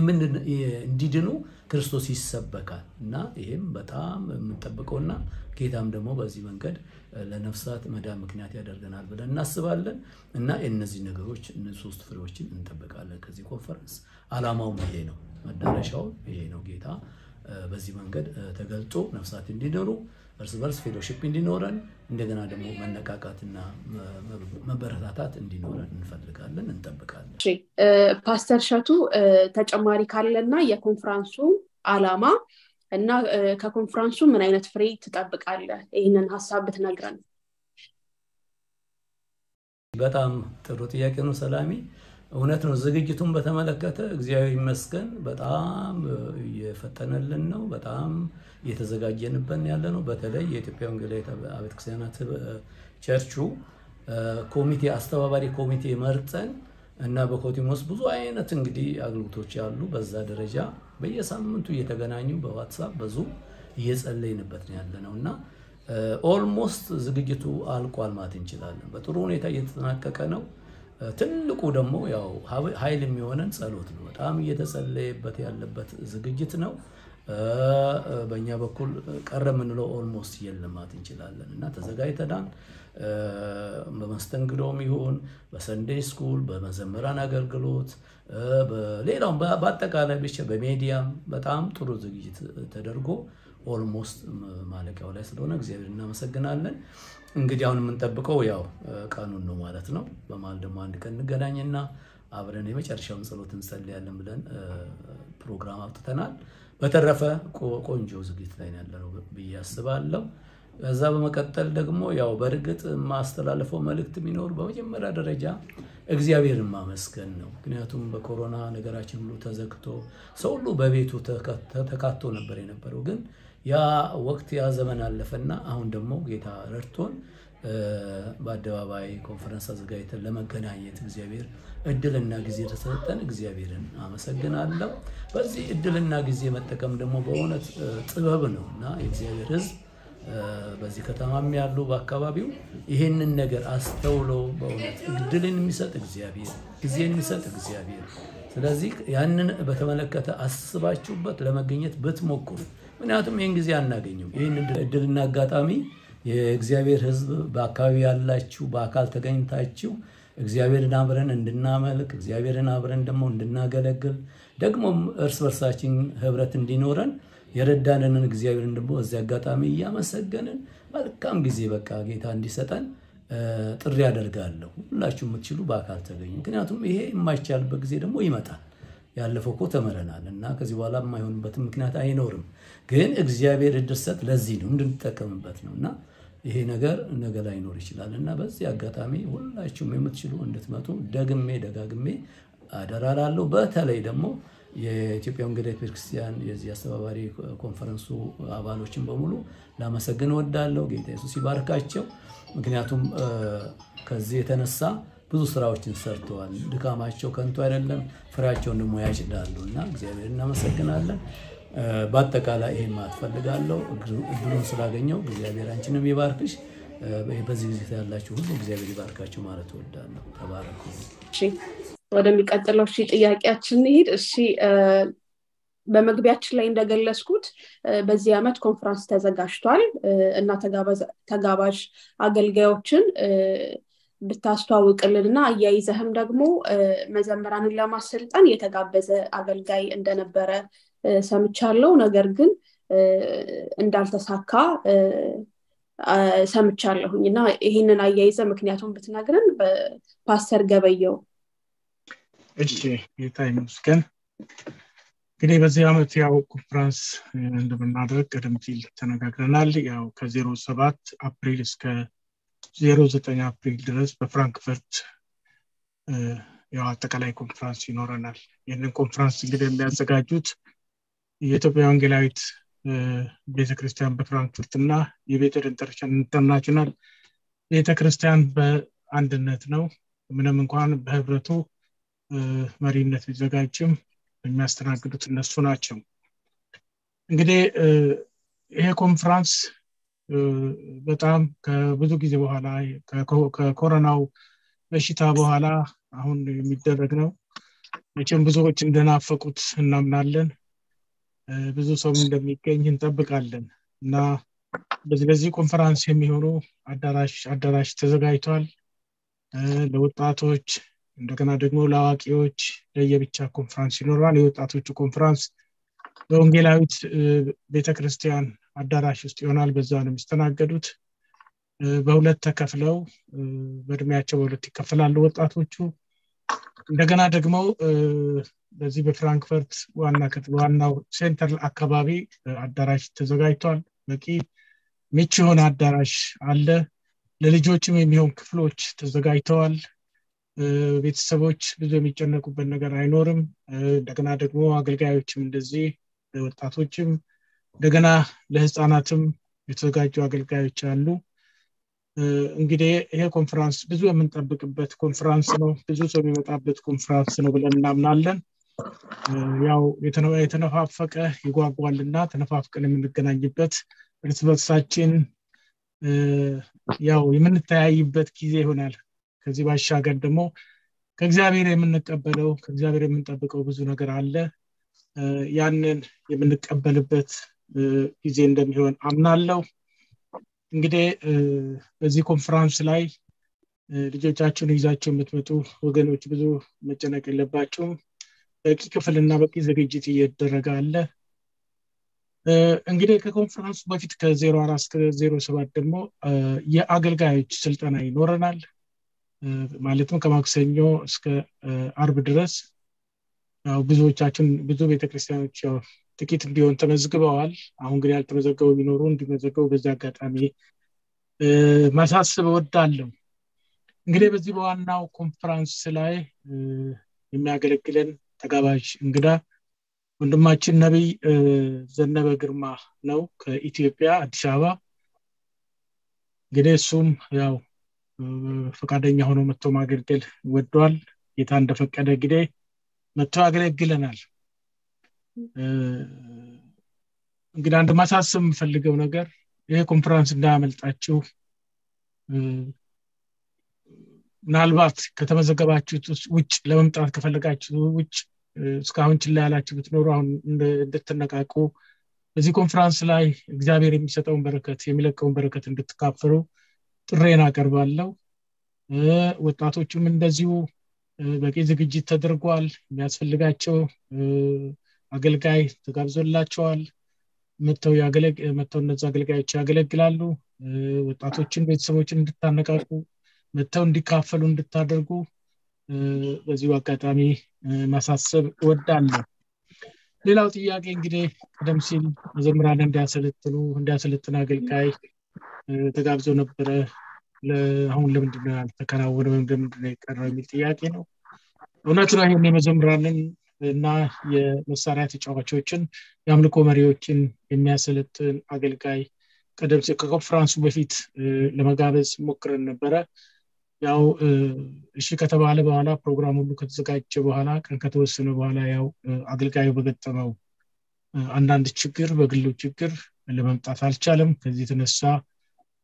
እንዲድኑ ክርስቶስ ይሰበካል እና ይህም በጣም የምንጠብቀውና ጌታም ደግሞ በዚህ መንገድ ለነፍሳት መዳን ምክንያት ያደርገናል ብለን እናስባለን እና እነዚህ ነገሮች ሶስት ፍሬዎችን እንጠብቃለን ከዚህ ኮንፈረንስ አላማውም ይሄ ነው መዳረሻው ይሄ ነው ጌታ በዚህ መንገድ ተገልጦ ነፍሳት እንዲኖሩ እርስ በርስ ፌሎሺፕ እንዲኖረን እንደገና ደግሞ መነቃቃትና መበረታታት እንዲኖረን እንፈልጋለን እንጠብቃለን ፓስተር ሸቱ ተጨማሪ ካለና የኮንፍራንሱ አላማ እና ከኮንፍራንሱ ምን አይነት ፍሬ ትጠብቃለህ ይህንን ሀሳብ ብትነግረን በጣም ጥሩ ጥያቄ ነው ሰላሚ እውነት ነው ዝግጅቱን በተመለከተ እግዚአብሔር ይመስገን በጣም እየፈጠነልን ነው በጣም እየተዘጋጀንበን ያለ ነው በተለይ የኢትዮጵያ ወንጌላዊት አብያተ ክርስቲያናት ቸርቹ ኮሚቴ አስተባባሪ ኮሚቴ መርጠን እና በኮቲሞስ ብዙ አይነት እንግዲህ አገልግሎቶች ያሉ በዛ ደረጃ በየሳምንቱ እየተገናኙ በዋትሳፕ በዙም እየጸለይንበት ነው ያለ ነው እና ኦልሞስት ዝግጅቱ አልቋል ማለት እንችላለን በጥሩ ሁኔታ እየተጠናቀቀ ነው ትልቁ ደግሞ ያው ኃይል የሚሆነን ጸሎት ነው በጣም እየተጸለየበት ያለበት ዝግጅት ነው በእኛ በኩል ቀረ የምንለው ኦልሞስት የለም ማለት እንችላለን እና ተዘጋጅተናል በመስተንግዶም ይሁን በሰንዴይ ስኩል በመዘመራን አገልግሎት ሌላውም በአጠቃላይ ብቻ በሜዲያም በጣም ጥሩ ዝግጅት ተደርጎ ኦልሞስት ማለቂያው ላይ ስለሆነ እግዚአብሔር እናመሰግናለን እንግዲህ አሁን የምንጠብቀው ያው ቀኑን ነው ማለት ነው በመሀል ደግሞ አንድ ቀን እንገናኝና አብረን የመጨረሻውን ጸሎት እንጸልያለን ብለን ፕሮግራም አውጥተናል በተረፈ ቆንጆ ዝግጅት ላይ ያለነው ብዬ አስባለሁ ከዛ በመቀጠል ደግሞ ያው በእርግጥ የማስተላለፈው መልእክት ቢኖር በመጀመሪያ ደረጃ እግዚአብሔርን ማመስገን ነው ምክንያቱም በኮሮና ነገራችን ሁሉ ተዘግቶ ሰው ሁሉ በቤቱ ተካቶ ነበር የነበረው ግን ያ ወቅት ያ ዘመን አለፈና አሁን ደግሞ ጌታ ረድቶን በአደባባይ ኮንፈረንስ አዘጋጅተን ለመገናኘት እግዚአብሔር እድልና ጊዜ ተሰጠን እግዚአብሔርን አመሰግናለሁ በዚህ እድልና ጊዜ መጠቀም ደግሞ በእውነት ጥበብ ነው እና የእግዚአብሔር ህዝብ በዚህ ከተማም ያሉ በአካባቢው ይህንን ነገር አስተውሎ በእውነት እድልን የሚሰጥ እግዚአብሔር ጊዜን የሚሰጥ እግዚአብሔር ስለዚህ ያንን በተመለከተ አስባችሁበት ለመገኘት ብትሞክሩ ምክንያቱም ይህን ጊዜ አናገኘው ይህን እድልና አጋጣሚ የእግዚአብሔር ህዝብ በአካባቢ ያላችሁ በአካል ተገኝታችሁ እግዚአብሔርን አብረን እንድናመልክ እግዚአብሔርን አብረን ደግሞ እንድናገለግል ደግሞም እርስ በርሳችን ህብረት እንዲኖረን የረዳንንን እግዚአብሔርን ደግሞ እዚህ አጋጣሚ እያመሰገንን መልካም ጊዜ በቃ ጌታ እንዲሰጠን ጥሪ ያደርጋለሁ ሁላችሁ የምትችሉ በአካል ተገኙ ምክንያቱም ይሄ የማይቻልበት ጊዜ ደግሞ ይመጣል ያለፈው እኮ ተምረናል እና ከዚህ በኋላ የማይሆንበትም ምክንያት አይኖርም ግን እግዚአብሔር እድርሰት ለዚህ ነው እንድንጠቀምበት ነው እና ይሄ ነገር ነገ ላይኖር ይችላል እና በዚህ አጋጣሚ ሁላችሁም የምትችሉ እንድትመጡ ደግሜ ደጋግሜ አደራላለሁ በተለይ ደግሞ የኢትዮጵያ ወንጌላዊት ቤተክርስቲያን የዚህ አስተባባሪ ኮንፈረንሱ አባሎችን በሙሉ ላመሰግን ወዳለሁ ጌታ የሱስ ይባርካቸው ምክንያቱም ከዚህ የተነሳ ብዙ ስራዎችን ሰርተዋል ድካማቸው ከንቱ አይደለም ፍሬያቸውን ደግሞ ያጭዳሉ እና እግዚአብሔር እናመሰግናለን በአጠቃላይ ይሄ ማትፈልጋለሁ እድሉን ስላገኘው እግዚአብሔር አንችንም ይባርክሽ በዚህ ጊዜ ያላችሁ ሁሉ እግዚአብሔር ይባርካችሁ ማለት እወዳለሁ። ተባረኩ። ወደሚቀጥለው እሺ ጥያቄያችን እንሂድ። እሺ በመግቢያችን ላይ እንደገለጽኩት በዚህ ዓመት ኮንፈረንስ ተዘጋጅቷል እና ተጋባዥ አገልጋዮችን ብታስተዋውቅልን እና አያይዘህም ደግሞ መዘምራንን ለማሰልጠን የተጋበዘ አገልጋይ እንደነበረ ሰምቻለሁ። ነገር ግን እንዳልተሳካ ሰምቻለሁኝ እና ይህንን አያይዘ ምክንያቱም ብትነግረን በፓስተር ገበየው እሺ ጌታ ይመስገን እንግዲህ በዚህ ዓመት ያው ኮንፍራንስ እንደምናደርግ ቀደም ሲል ተነጋግረናል ያው ከዜሮ ሰባት አፕሪል እስከ ዜሮ ዘጠኝ አፕሪል ድረስ በፍራንክፈርት ያው አጠቃላይ ኮንፍራንስ ይኖረናል ይህንን ኮንፍራንስ እንግዲህ የሚያዘጋጁት የኢትዮጵያ ወንጌላዊት ቤተክርስቲያን በፍራንክፈርት እና የቤተል ኢንተርናሽናል ቤተክርስቲያን በአንድነት ነው ምንም እንኳን በህብረቱ መሪነት ቢዘጋጅም የሚያስተናግዱት እነሱ ናቸው እንግዲህ ይሄ ኮንፍራንስ በጣም ከብዙ ጊዜ በኋላ ከኮሮናው በሽታ በኋላ አሁን የሚደረግ ነው መቼም ብዙዎች እንደናፈቁት እናምናለን ብዙ ሰው እንደሚገኝ እንጠብቃለን እና በዚህ ለዚህ ኮንፈራንስ የሚሆኑ አዳራሽ አዳራሽ ተዘጋጅቷል ለወጣቶች እንደገና ደግሞ ለአዋቂዎች ለየብቻ ኮንፈራንስ ይኖራል የወጣቶቹ ኮንፈራንስ በወንጌላዊት ቤተክርስቲያን አዳራሽ ውስጥ ይሆናል በዛ ነው የሚስተናገዱት በሁለት ተከፍለው በእድሜያቸው በሁለት ይከፈላሉ ወጣቶቹ እንደገና ደግሞ በዚህ በፍራንክፈርት ዋና ዋናው ሴንተር አካባቢ አዳራሽ ተዘጋጅቷል በቂ ምቹ የሆነ አዳራሽ አለ ለልጆችም የሚሆን ክፍሎች ተዘጋጅተዋል ቤተሰቦች ብዙ የሚጨነቁበት ነገር አይኖርም እንደገና ደግሞ አገልጋዮችም እንደዚህ ወጣቶችም እንደገና ለህፃናትም የተዘጋጁ አገልጋዮች አሉ እንግዲህ ይሄ ኮንፈራንስ ብዙ የምንጠብቅበት ኮንፈራንስ ነው ብዙ ሰው የሚመጣበት ኮንፈራንስ ነው ብለን እናምናለን ያው የተነፋፈቀ ይጓጓልና ተነፋፍቀን የምንገናኝበት እርስ በርሳችን ያው የምንተያይበት ጊዜ ይሆናል ከዚህ ባሻገር ደግሞ ከእግዚአብሔር የምንቀበለው ከእግዚአብሔር የምንጠብቀው ብዙ ነገር አለ ያንን የምንቀበልበት ጊዜ እንደሚሆን አምናለው እንግዲህ በዚህ ኮንፈራንስ ላይ ልጆቻችሁን ይዛቸው የምትመጡ ወገኖች ብዙ መጨነቅ የለባቸውም በቂ ክፍልና በቂ ዝግጅት እየተደረገ አለ እንግዲህ ከኮንፈረንሱ በፊት ከዜሮ አራት እስከ ዜሮ ሰባት ደግሞ የአገልጋዮች ስልጠና ይኖረናል ማለትም ከማክሰኞ እስከ አርብ ድረስ ያው ብዙዎቻችን ብዙ ቤተክርስቲያኖች ያው ጥቂት ቢሆን ተመዝግበዋል አሁን ግን ያልተመዘገቡ ቢኖሩ እንዲመዘገቡ በዚህ አጋጣሚ ማሳስብ እወዳለሁ እንግዲህ በዚህ በዋናው ኮንፈራንስ ላይ የሚያገለግለን ተጋባዥ እንግዳ ወንድማችን ነቢይ ዘነበ ግርማ ነው ከኢትዮጵያ አዲስ አበባ እንግዲህ እሱም ያው ፈቃደኛ ሆኖ መጥቶ ማገልገል ወዷል ጌታ እንደፈቀደ እንግዲህ መጥቶ ያገለግለናል እንግዲህ አንድ ማሳሰብ የምፈልገው ነገር ይሄ ኮንፈራንስ እንዳያመልጣችሁ ምናልባት ከተመዘገባችሁት ውጭ ለመምጣት ከፈለጋችሁ ውጭ እስካሁን ችላ ያላችሁ ብትኖሩ አሁን እንድትነቃቁ በዚህ ኮንፈራንስ ላይ እግዚአብሔር የሚሰጠውን በረከት የሚለቀውን በረከት እንድትካፈሉ ጥሬን አቀርባለሁ ወጣቶቹም እንደዚሁ በቂ ዝግጅት ተደርጓል የሚያስፈልጋቸው አገልጋይ ተጋብዞላቸዋል መጥተው መጥተው እነዚ አገልጋዮች ያገለግላሉ ወጣቶችን ቤተሰቦችን እንድታነቃቁ መጥተው እንዲካፈሉ እንድታደርጉ በዚሁ አጋጣሚ ማሳሰብ እወዳለሁ ሌላው ጥያቄ እንግዲህ ቀደም ሲል መዘምራን እንዲያሰለጥኑ እንዲያሰለጥን አገልጋይ ተጋብዞ ነበረ አሁን ለምንድነው ያልተከናወነ ወይም ለምንድነው የቀረው የሚል ጥያቄ ነው እውነት ነው ይህን የመዘምራንን እና የመሳሪያ ተጫዋቾችን የአምልኮ መሪዎችን የሚያሰለጥን አገልጋይ ቀደም ሲል ከኮንፈራንሱ በፊት ለመጋበዝ ሞክረን ነበረ ያው እሺ ከተባለ በኋላ ፕሮግራም ሁሉ ከተዘጋጀ በኋላ ቀን ከተወሰነ በኋላ ያው አገልጋዩ በገጠመው አንዳንድ ችግር በግሉ ችግር ለመምጣት አልቻለም ከዚህ የተነሳ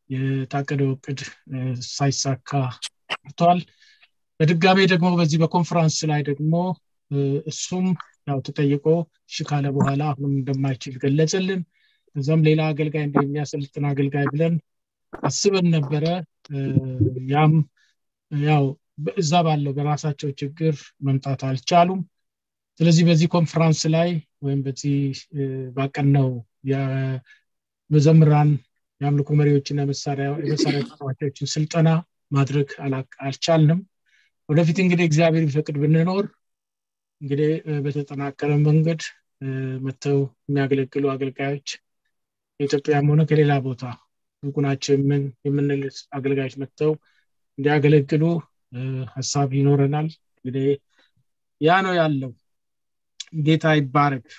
የታቀደው እቅድ ሳይሳካ ቀርቷል በድጋሜ ደግሞ በዚህ በኮንፈራንስ ላይ ደግሞ እሱም ያው ተጠይቆ እሺ ካለ በኋላ አሁንም እንደማይችል ገለጽልን እዛም ሌላ አገልጋይ እንደሚያሰልጥን አገልጋይ ብለን አስበን ነበረ ያም ያው እዛ ባለው በራሳቸው ችግር መምጣት አልቻሉም ስለዚህ በዚህ ኮንፈራንስ ላይ ወይም በዚህ ባቀነው የመዘምራን የአምልኮ መሪዎችና የመሳሪያ ተጫዋቾችን ስልጠና ማድረግ አልቻልንም ወደፊት እንግዲህ እግዚአብሔር ቢፈቅድ ብንኖር እንግዲህ በተጠናከረ መንገድ መጥተው የሚያገለግሉ አገልጋዮች የኢትዮጵያም ሆነ ከሌላ ቦታ ብቁናቸው የምንል አገልጋዮች መጥተው እንዲያገለግሉ ሀሳብ ይኖረናል እንግዲህ ያ ነው ያለው ጌታ ይባረክ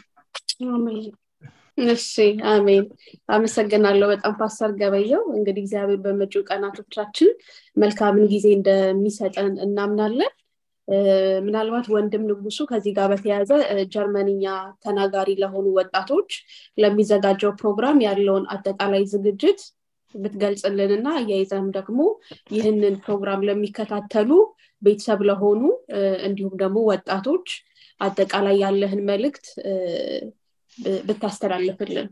እሺ አሜን አመሰግናለሁ በጣም ፓስተር ገበየው እንግዲህ እግዚአብሔር በመጪው ቀናቶቻችን መልካምን ጊዜ እንደሚሰጠን እናምናለን ምናልባት ወንድም ንጉሱ ከዚህ ጋር በተያያዘ ጀርመንኛ ተናጋሪ ለሆኑ ወጣቶች ለሚዘጋጀው ፕሮግራም ያለውን አጠቃላይ ዝግጅት ብትገልጽልን እና አያይዘም ደግሞ ይህንን ፕሮግራም ለሚከታተሉ ቤተሰብ ለሆኑ እንዲሁም ደግሞ ወጣቶች አጠቃላይ ያለህን መልእክት ብታስተላልፍልን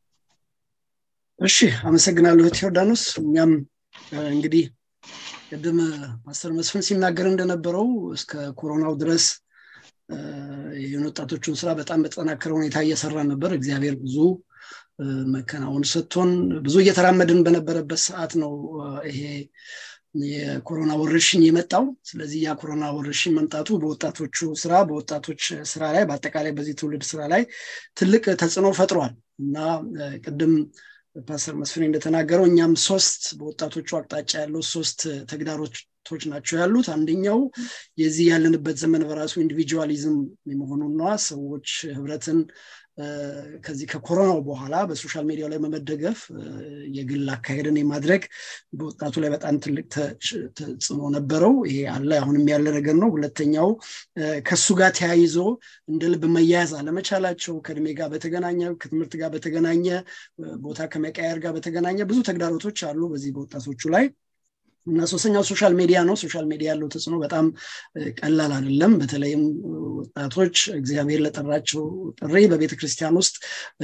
እሺ አመሰግናለሁ ቴዎዳኖስ እኛም እንግዲህ ቅድም ፓስተር መስፍን ሲናገር እንደነበረው እስከ ኮሮናው ድረስ የወጣቶቹን ስራ በጣም በተጠናከረ ሁኔታ እየሰራ ነበር እግዚአብሔር ብዙ መከናወን ሰጥቶን ብዙ እየተራመድን በነበረበት ሰዓት ነው ይሄ የኮሮና ወረርሽኝ የመጣው ስለዚህ ያ ኮሮና ወረርሽኝ መምጣቱ በወጣቶቹ ስራ በወጣቶች ስራ ላይ በአጠቃላይ በዚህ ትውልድ ስራ ላይ ትልቅ ተጽዕኖ ፈጥሯል እና ቅድም ፓስተር መስፍን እንደተናገረው እኛም ሶስት በወጣቶቹ አቅጣጫ ያለው ሶስት ተግዳሮቶች ናቸው ያሉት አንደኛው የዚህ ያለንበት ዘመን በራሱ ኢንዲቪጁዋሊዝም የመሆኑን ነዋ ሰዎች ህብረትን ከዚህ ከኮሮናው በኋላ በሶሻል ሚዲያ ላይ በመደገፍ የግል አካሄድን የማድረግ በወጣቱ ላይ በጣም ትልቅ ተጽዕኖ ነበረው ይሄ አለ አሁንም ያለ ነገር ነው ሁለተኛው ከሱ ጋር ተያይዞ እንደ ልብ መያያዝ አለመቻላቸው ከእድሜ ጋር በተገናኘ ከትምህርት ጋር በተገናኘ ቦታ ከመቀየር ጋር በተገናኘ ብዙ ተግዳሮቶች አሉ በዚህ በወጣቶቹ ላይ እና ሶስተኛው ሶሻል ሚዲያ ነው ሶሻል ሚዲያ ያለው ተጽዕኖ በጣም ቀላል አይደለም በተለይም ወጣቶች እግዚአብሔር ለጠራቸው ጥሪ በቤተ ክርስቲያን ውስጥ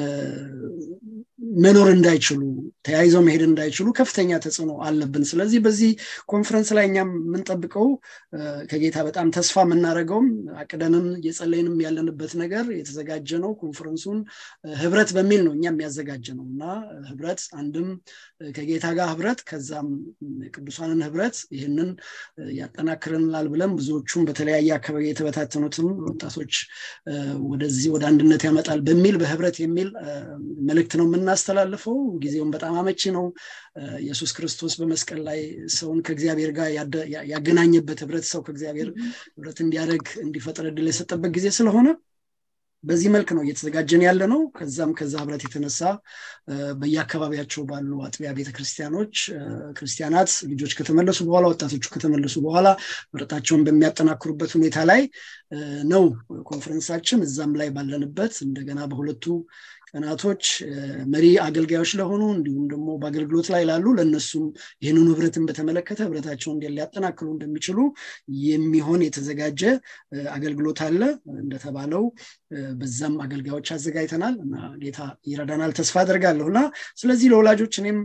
መኖር እንዳይችሉ ተያይዘው መሄድ እንዳይችሉ ከፍተኛ ተጽዕኖ አለብን ስለዚህ በዚህ ኮንፈረንስ ላይ እኛም የምንጠብቀው ከጌታ በጣም ተስፋ የምናደርገውም አቅደንም እየጸለይንም ያለንበት ነገር የተዘጋጀ ነው ኮንፈረንሱን ህብረት በሚል ነው እኛም ያዘጋጀ ነው እና ህብረት አንድም ከጌታ ጋር ህብረት ከዛም ቅዱሳንን ህብረት ይህንን ያጠናክርናል ብለን ብዙዎቹም በተለያየ አካባቢ የተበታተኑትም ወጣቶች ወደዚህ ወደ አንድነት ያመጣል በሚል በህብረት የሚል መልእክት ነው የምናስተላልፈው ጊዜውን በጣም አመቺ ነው ኢየሱስ ክርስቶስ በመስቀል ላይ ሰውን ከእግዚአብሔር ጋር ያገናኘበት ህብረት ሰው ከእግዚአብሔር ህብረት እንዲያደርግ እንዲፈጥር እድል የሰጠበት ጊዜ ስለሆነ በዚህ መልክ ነው እየተዘጋጀን ያለ ነው ከዛም ከዛ ህብረት የተነሳ በየአካባቢያቸው ባሉ አጥቢያ ቤተክርስቲያኖች ክርስቲያናት ልጆች ከተመለሱ በኋላ ወጣቶቹ ከተመለሱ በኋላ ህብረታቸውን በሚያጠናክሩበት ሁኔታ ላይ ነው ኮንፈረንሳችን እዛም ላይ ባለንበት እንደገና በሁለቱ ቀናቶች መሪ አገልጋዮች ለሆኑ እንዲሁም ደግሞ በአገልግሎት ላይ ላሉ ለእነሱም ይህንን ህብረትን በተመለከተ ህብረታቸውን ሊያጠናክሩ እንደሚችሉ የሚሆን የተዘጋጀ አገልግሎት አለ እንደተባለው በዛም አገልጋዮች አዘጋጅተናል እና ጌታ ይረዳናል ተስፋ አደርጋለሁ እና ስለዚህ ለወላጆች እኔም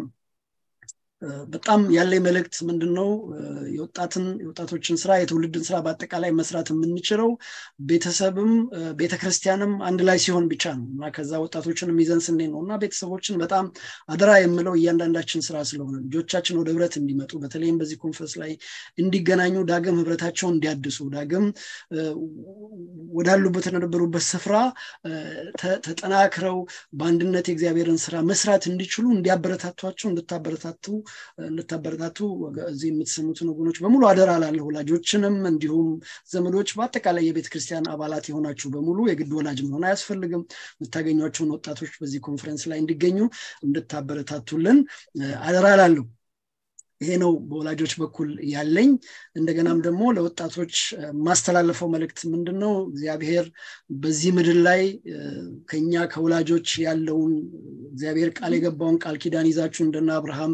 በጣም ያለ መልእክት ምንድን ነው የወጣትን የወጣቶችን ስራ የትውልድን ስራ በአጠቃላይ መስራት የምንችለው ቤተሰብም ቤተክርስቲያንም አንድ ላይ ሲሆን ብቻ ነው እና ከዛ ወጣቶችን የሚዘን ስኔ ነው እና ቤተሰቦችን በጣም አደራ የምለው እያንዳንዳችን ስራ ስለሆነ ልጆቻችን ወደ ህብረት እንዲመጡ በተለይም በዚህ ኮንፈረንስ ላይ እንዲገናኙ ዳግም ህብረታቸውን እንዲያድሱ ዳግም ወዳሉበት የነበሩበት ስፍራ ተጠናክረው በአንድነት የእግዚአብሔርን ስራ መስራት እንዲችሉ እንዲያበረታቷቸው እንድታበረታቱ እንድታበረታቱ እዚህ የምትሰሙትን ወገኖች በሙሉ አደራ ላለሁ ወላጆችንም እንዲሁም ዘመዶች በአጠቃላይ የቤተ ክርስቲያን አባላት የሆናችሁ በሙሉ የግድ ወላጅ መሆን አያስፈልግም የምታገኟቸውን ወጣቶች በዚህ ኮንፈረንስ ላይ እንዲገኙ እንድታበረታቱልን አደራ ላለሁ ይሄ ነው በወላጆች በኩል ያለኝ እንደገናም ደግሞ ለወጣቶች ማስተላለፈው መልእክት ምንድን ነው እግዚአብሔር በዚህ ምድር ላይ ከኛ ከወላጆች ያለውን እግዚአብሔር ቃል የገባውን ቃል ኪዳን ይዛችሁ እንደነ አብርሃም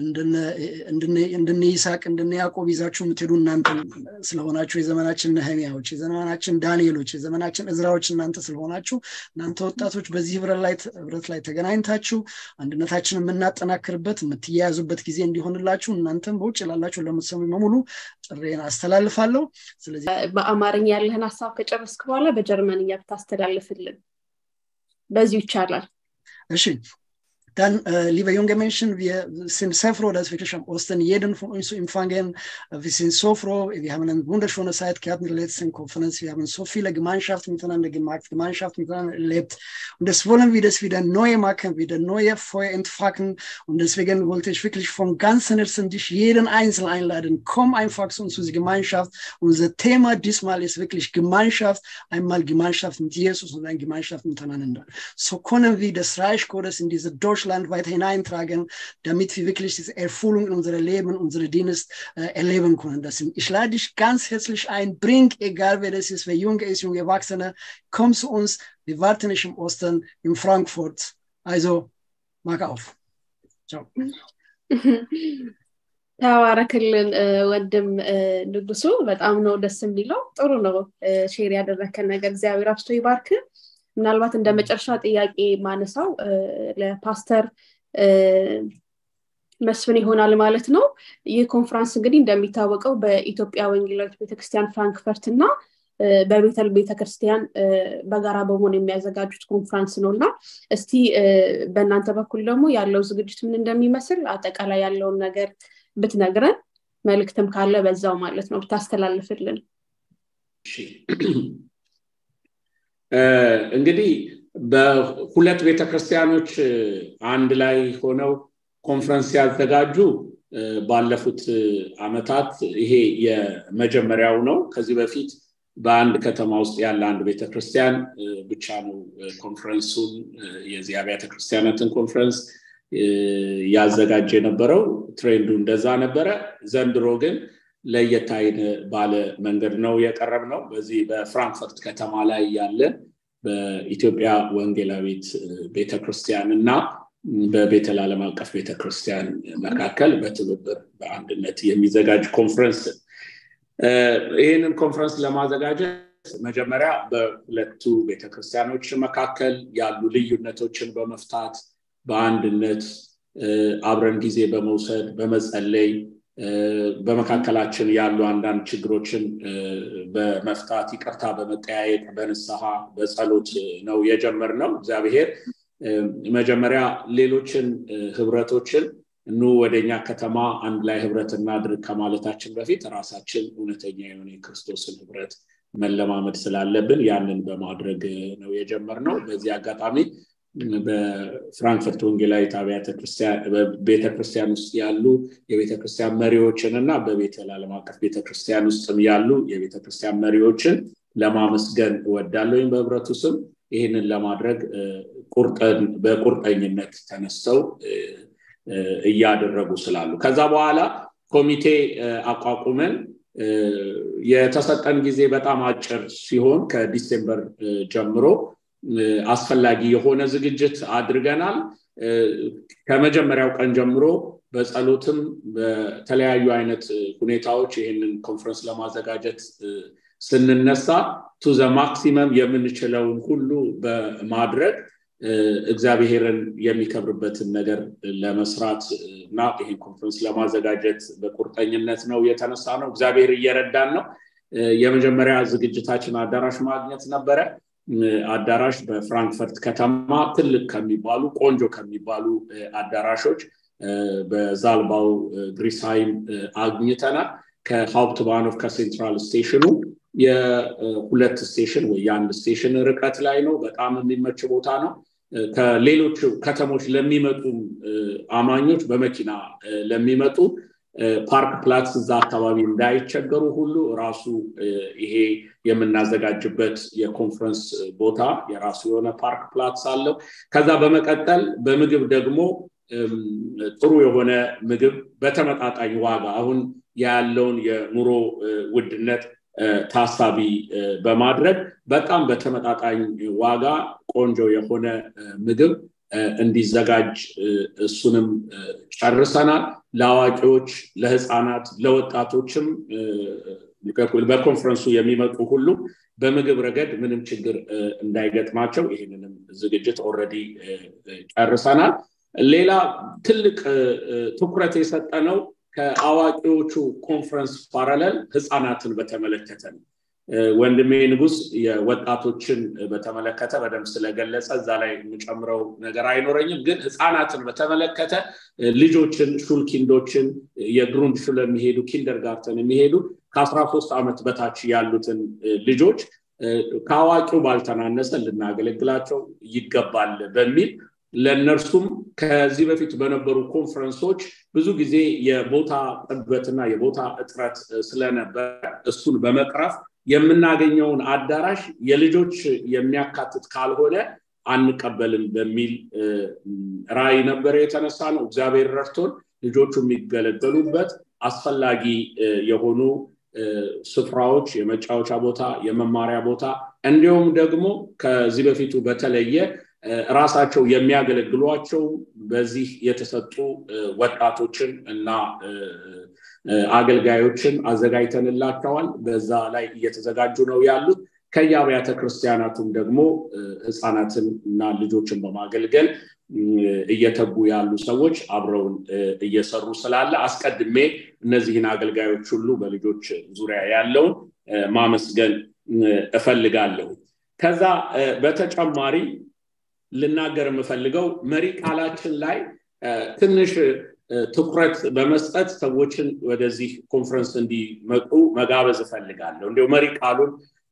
እንደነ ይስሐቅ እንደነ ያዕቆብ ይዛችሁ የምትሄዱ እናንተ ስለሆናችሁ የዘመናችን ነህሚያዎች የዘመናችን ዳንኤሎች የዘመናችን እዝራዎች እናንተ ስለሆናችሁ እናንተ ወጣቶች በዚህ ህብረት ላይ ተገናኝታችሁ አንድነታችን የምናጠናክርበት የምትያያዙበት ጊዜ እንዲሆንላችሁ እናንተም በውጭ ላላችሁ ለምትሰሙ በሙሉ ጥሬን አስተላልፋለሁ ስለዚህ በአማርኛ ያለህን ሀሳብ ከጨረስክ በኋላ በጀርመንኛ ብታስተላልፍልን በዚሁ ይቻላል እሺ Dann, äh, liebe junge Menschen, wir sind sehr froh, dass wirklich am Osten jeden von uns zu empfangen. Wir sind so froh. Wir haben eine wunderschöne Zeit gehabt in der letzten Konferenz. Wir haben so viele Gemeinschaften miteinander gemacht, Gemeinschaft miteinander erlebt. Und das wollen wir das wieder neu machen, wieder neue Feuer entfachen. Und deswegen wollte ich wirklich von ganzem Herzen dich jeden Einzelnen einladen. Komm einfach zu uns, zu dieser Gemeinschaft. Unser Thema diesmal ist wirklich Gemeinschaft. Einmal Gemeinschaft mit Jesus und eine Gemeinschaft miteinander. So können wir das Reich Gottes in diese Deutschland Deutschland weiter hineintragen, damit wir wirklich diese Erfüllung in unserem Leben, unsere Dienst äh, erleben können. Das sind, ich lade dich ganz herzlich ein, bring, egal wer das ist, wer jung ist, junge Erwachsene, komm zu uns. Wir warten nicht im Osten, in Frankfurt. Also, mag auf. Ciao. ተባረክልን ወንድም ንጉሱ በጣም ነው ደስ የሚለው ጥሩ ነው ሼር ያደረከን ነገር እግዚአብሔር አብስቶ ይባርክ ምናልባት እንደ መጨረሻ ጥያቄ ማነሳው ለፓስተር መስፍን ይሆናል ማለት ነው ይህ ኮንፈረንስ እንግዲህ እንደሚታወቀው በኢትዮጵያ ወንጌላዊት ቤተክርስቲያን ፍራንክፈርት እና በቤተል ቤተክርስቲያን በጋራ በመሆን የሚያዘጋጁት ኮንፈረንስ ነው እና እስቲ በእናንተ በኩል ደግሞ ያለው ዝግጅት ምን እንደሚመስል አጠቃላይ ያለውን ነገር ብትነግረን መልእክትም ካለ በዛው ማለት ነው ብታስተላልፍልን እንግዲህ በሁለት ቤተክርስቲያኖች አንድ ላይ ሆነው ኮንፈረንስ ያዘጋጁ ባለፉት አመታት ይሄ የመጀመሪያው ነው ከዚህ በፊት በአንድ ከተማ ውስጥ ያለ አንድ ቤተክርስቲያን ብቻ ነው ኮንፈረንሱን የዚህ አብያተ ክርስቲያናትን ኮንፈረንስ ያዘጋጀ የነበረው ትሬንዱ እንደዛ ነበረ ዘንድሮ ግን ለየት ባለ መንገድ ነው የቀረብ ነው በዚህ በፍራንክፈርት ከተማ ላይ ያለ በኢትዮጵያ ወንጌላዊት ቤተክርስቲያን እና በቤተል ዓለም አቀፍ ቤተክርስቲያን መካከል በትብብር በአንድነት የሚዘጋጅ ኮንፈረንስ ይህንን ኮንፈረንስ ለማዘጋጀት መጀመሪያ በሁለቱ ቤተክርስቲያኖች መካከል ያሉ ልዩነቶችን በመፍታት በአንድነት አብረን ጊዜ በመውሰድ በመጸለይ በመካከላችን ያሉ አንዳንድ ችግሮችን በመፍታት ይቅርታ በመጠያየቅ በንስሐ በጸሎት ነው የጀመር ነው እግዚአብሔር መጀመሪያ ሌሎችን ህብረቶችን ኑ ወደኛ ከተማ አንድ ላይ ህብረት እናድርግ ከማለታችን በፊት ራሳችን እውነተኛ የሆነ የክርስቶስን ህብረት መለማመድ ስላለብን ያንን በማድረግ ነው የጀመር ነው በዚህ አጋጣሚ በፍራንክፈርት ወንጌላዊት ቤተክርስቲያን ውስጥ ያሉ የቤተክርስቲያን መሪዎችን እና በቤተል ዓለም አቀፍ ቤተክርስቲያን ውስጥም ያሉ የቤተክርስቲያን መሪዎችን ለማመስገን እወዳለሁ ወይም በህብረቱ ስም ይህንን ለማድረግ በቁርጠኝነት ተነስተው እያደረጉ ስላሉ ከዛ በኋላ ኮሚቴ አቋቁመን የተሰጠን ጊዜ በጣም አጭር ሲሆን ከዲሴምበር ጀምሮ አስፈላጊ የሆነ ዝግጅት አድርገናል ከመጀመሪያው ቀን ጀምሮ በጸሎትም በተለያዩ አይነት ሁኔታዎች ይህንን ኮንፈረንስ ለማዘጋጀት ስንነሳ ቱ ዘ ማክሲመም የምንችለውን ሁሉ በማድረግ እግዚአብሔርን የሚከብርበትን ነገር ለመስራት እና ይህን ኮንፈረንስ ለማዘጋጀት በቁርጠኝነት ነው የተነሳ ነው እግዚአብሔር እየረዳን ነው የመጀመሪያ ዝግጅታችን አዳራሽ ማግኘት ነበረ አዳራሽ በፍራንክፈርት ከተማ ትልቅ ከሚባሉ ቆንጆ ከሚባሉ አዳራሾች በዛልባው ግሪስሃይም አግኝተናል ከሀውፕት ባኖፍ ከሴንትራል ስቴሽኑ የሁለት ስቴሽን ወይ የአንድ ስቴሽን ርቀት ላይ ነው በጣም የሚመች ቦታ ነው ከሌሎች ከተሞች ለሚመጡ አማኞች በመኪና ለሚመጡ ፓርክ ፕላትስ እዛ አካባቢ እንዳይቸገሩ ሁሉ ራሱ ይሄ የምናዘጋጅበት የኮንፈረንስ ቦታ የራሱ የሆነ ፓርክ ፕላትስ አለው ከዛ በመቀጠል በምግብ ደግሞ ጥሩ የሆነ ምግብ በተመጣጣኝ ዋጋ አሁን ያለውን የኑሮ ውድነት ታሳቢ በማድረግ በጣም በተመጣጣኝ ዋጋ ቆንጆ የሆነ ምግብ እንዲዘጋጅ እሱንም ጨርሰናል ለአዋቂዎች ለህፃናት ለወጣቶችም በኮንፈረንሱ የሚመጡ ሁሉ በምግብ ረገድ ምንም ችግር እንዳይገጥማቸው ይህንንም ዝግጅት ኦረዲ ጨርሰናል ሌላ ትልቅ ትኩረት የሰጠነው ከአዋቂዎቹ ኮንፈረንስ ፓራለል ህፃናትን በተመለከተ ነው ወንድሜ ንጉስ የወጣቶችን በተመለከተ በደንብ ስለገለጸ እዛ ላይ የምጨምረው ነገር አይኖረኝም ግን ህፃናትን በተመለከተ ልጆችን ሹልኪንዶችን የግሩንድ ሹል የሚሄዱ ኪንደርጋርተን የሚሄዱ ከአስራ ሶስት ዓመት በታች ያሉትን ልጆች ከአዋቂው ባልተናነሰ ልናገለግላቸው ይገባል በሚል ለእነርሱም ከዚህ በፊት በነበሩ ኮንፈረንሶች ብዙ ጊዜ የቦታ ጥበትና የቦታ እጥረት ስለነበረ እሱን በመቅረፍ የምናገኘውን አዳራሽ የልጆች የሚያካትት ካልሆነ አንቀበልም በሚል ራይ ነበረ የተነሳ ነው እግዚአብሔር ረድቶን ልጆቹ የሚገለገሉበት አስፈላጊ የሆኑ ስፍራዎች የመጫወቻ ቦታ የመማሪያ ቦታ እንዲሁም ደግሞ ከዚህ በፊቱ በተለየ ራሳቸው የሚያገለግሏቸው በዚህ የተሰጡ ወጣቶችን እና አገልጋዮችን አዘጋጅተንላቸዋል በዛ ላይ እየተዘጋጁ ነው ያሉት ከየአብያተ ክርስቲያናቱም ደግሞ ህፃናትን እና ልጆችን በማገልገል እየተጉ ያሉ ሰዎች አብረውን እየሰሩ ስላለ አስቀድሜ እነዚህን አገልጋዮች ሁሉ በልጆች ዙሪያ ያለውን ማመስገን እፈልጋለሁ ከዛ በተጨማሪ ልናገር የምፈልገው መሪ ቃላችን ላይ ትንሽ ትኩረት በመስጠት ሰዎችን ወደዚህ ኮንፈረንስ እንዲመጡ መጋበዝ እፈልጋለሁ እንዲሁ መሪ ቃሉን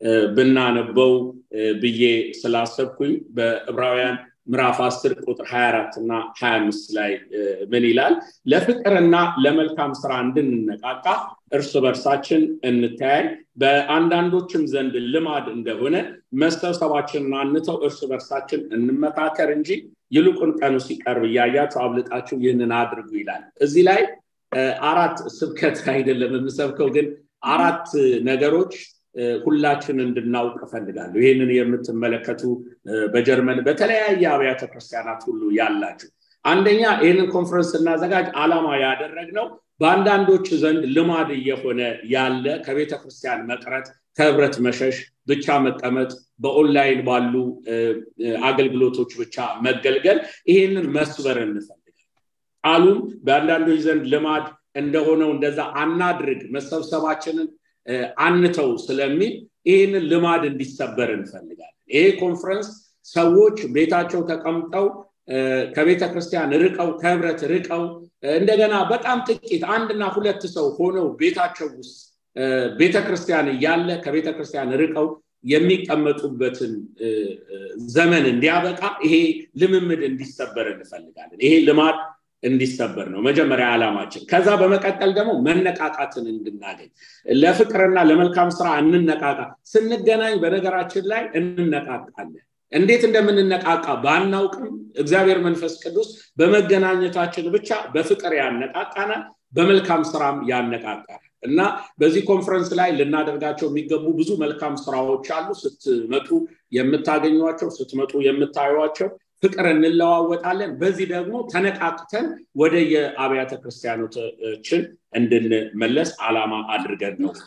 ብናነበው ብዬ ስላሰብኩኝ በዕብራውያን ምዕራፍ 10 ቁጥር 24 እና 25 ላይ ምን ይላል ለፍቅርና ለመልካም ስራ እንድንነቃቃ እርስ በርሳችን እንተያይ በአንዳንዶችም ዘንድ ልማድ እንደሆነ መሰብሰባችንን አንተው እርስ በርሳችን እንመካከር እንጂ ይልቁን ቀኑ ሲቀርብ እያያችሁ አብልጣችሁ ይህንን አድርጉ ይላል እዚህ ላይ አራት ስብከት አይደለም የምሰብከው ግን አራት ነገሮች ሁላችን እንድናውቅ እፈልጋለሁ ይህንን የምትመለከቱ በጀርመን በተለያየ አብያተ ክርስቲያናት ሁሉ ያላችሁ አንደኛ ይህንን ኮንፈረንስ ስናዘጋጅ አላማ ያደረግነው በአንዳንዶች ዘንድ ልማድ እየሆነ ያለ ከቤተ ክርስቲያን መቅረት ከህብረት መሸሽ ብቻ መቀመጥ በኦንላይን ባሉ አገልግሎቶች ብቻ መገልገል ይሄንን መስበር እንፈልጋል ቃሉም በአንዳንዶች ዘንድ ልማድ እንደሆነው እንደዛ አናድርግ መሰብሰባችንን አንተው ስለሚል ይህንን ልማድ እንዲሰበር እንፈልጋለን ይሄ ኮንፈረንስ ሰዎች ቤታቸው ተቀምጠው ከቤተ ክርስቲያን ርቀው ከህብረት ርቀው እንደገና በጣም ጥቂት አንድና ሁለት ሰው ሆነው ቤታቸው ውስጥ ቤተ ክርስቲያን እያለ ከቤተ ክርስቲያን ርቀው የሚቀመጡበትን ዘመን እንዲያበቃ ይሄ ልምምድ እንዲሰበር እንፈልጋለን ይሄ ልማድ እንዲሰበር ነው መጀመሪያ ዓላማችን ከዛ በመቀጠል ደግሞ መነቃቃትን እንድናገኝ ለፍቅርና ለመልካም ስራ እንነቃቃ ስንገናኝ በነገራችን ላይ እንነቃቃለን እንዴት እንደምንነቃቃ ባናውቅም እግዚአብሔር መንፈስ ቅዱስ በመገናኘታችን ብቻ በፍቅር ያነቃቃናል በመልካም ስራም ያነቃቃል እና በዚህ ኮንፈረንስ ላይ ልናደርጋቸው የሚገቡ ብዙ መልካም ስራዎች አሉ ስትመጡ የምታገኟቸው ስትመጡ የምታዩቸው ፍቅር እንለዋወጣለን በዚህ ደግሞ ተነቃቅተን ወደ የአብያተ ክርስቲያኖችን እንድንመለስ አላማ አድርገን ነው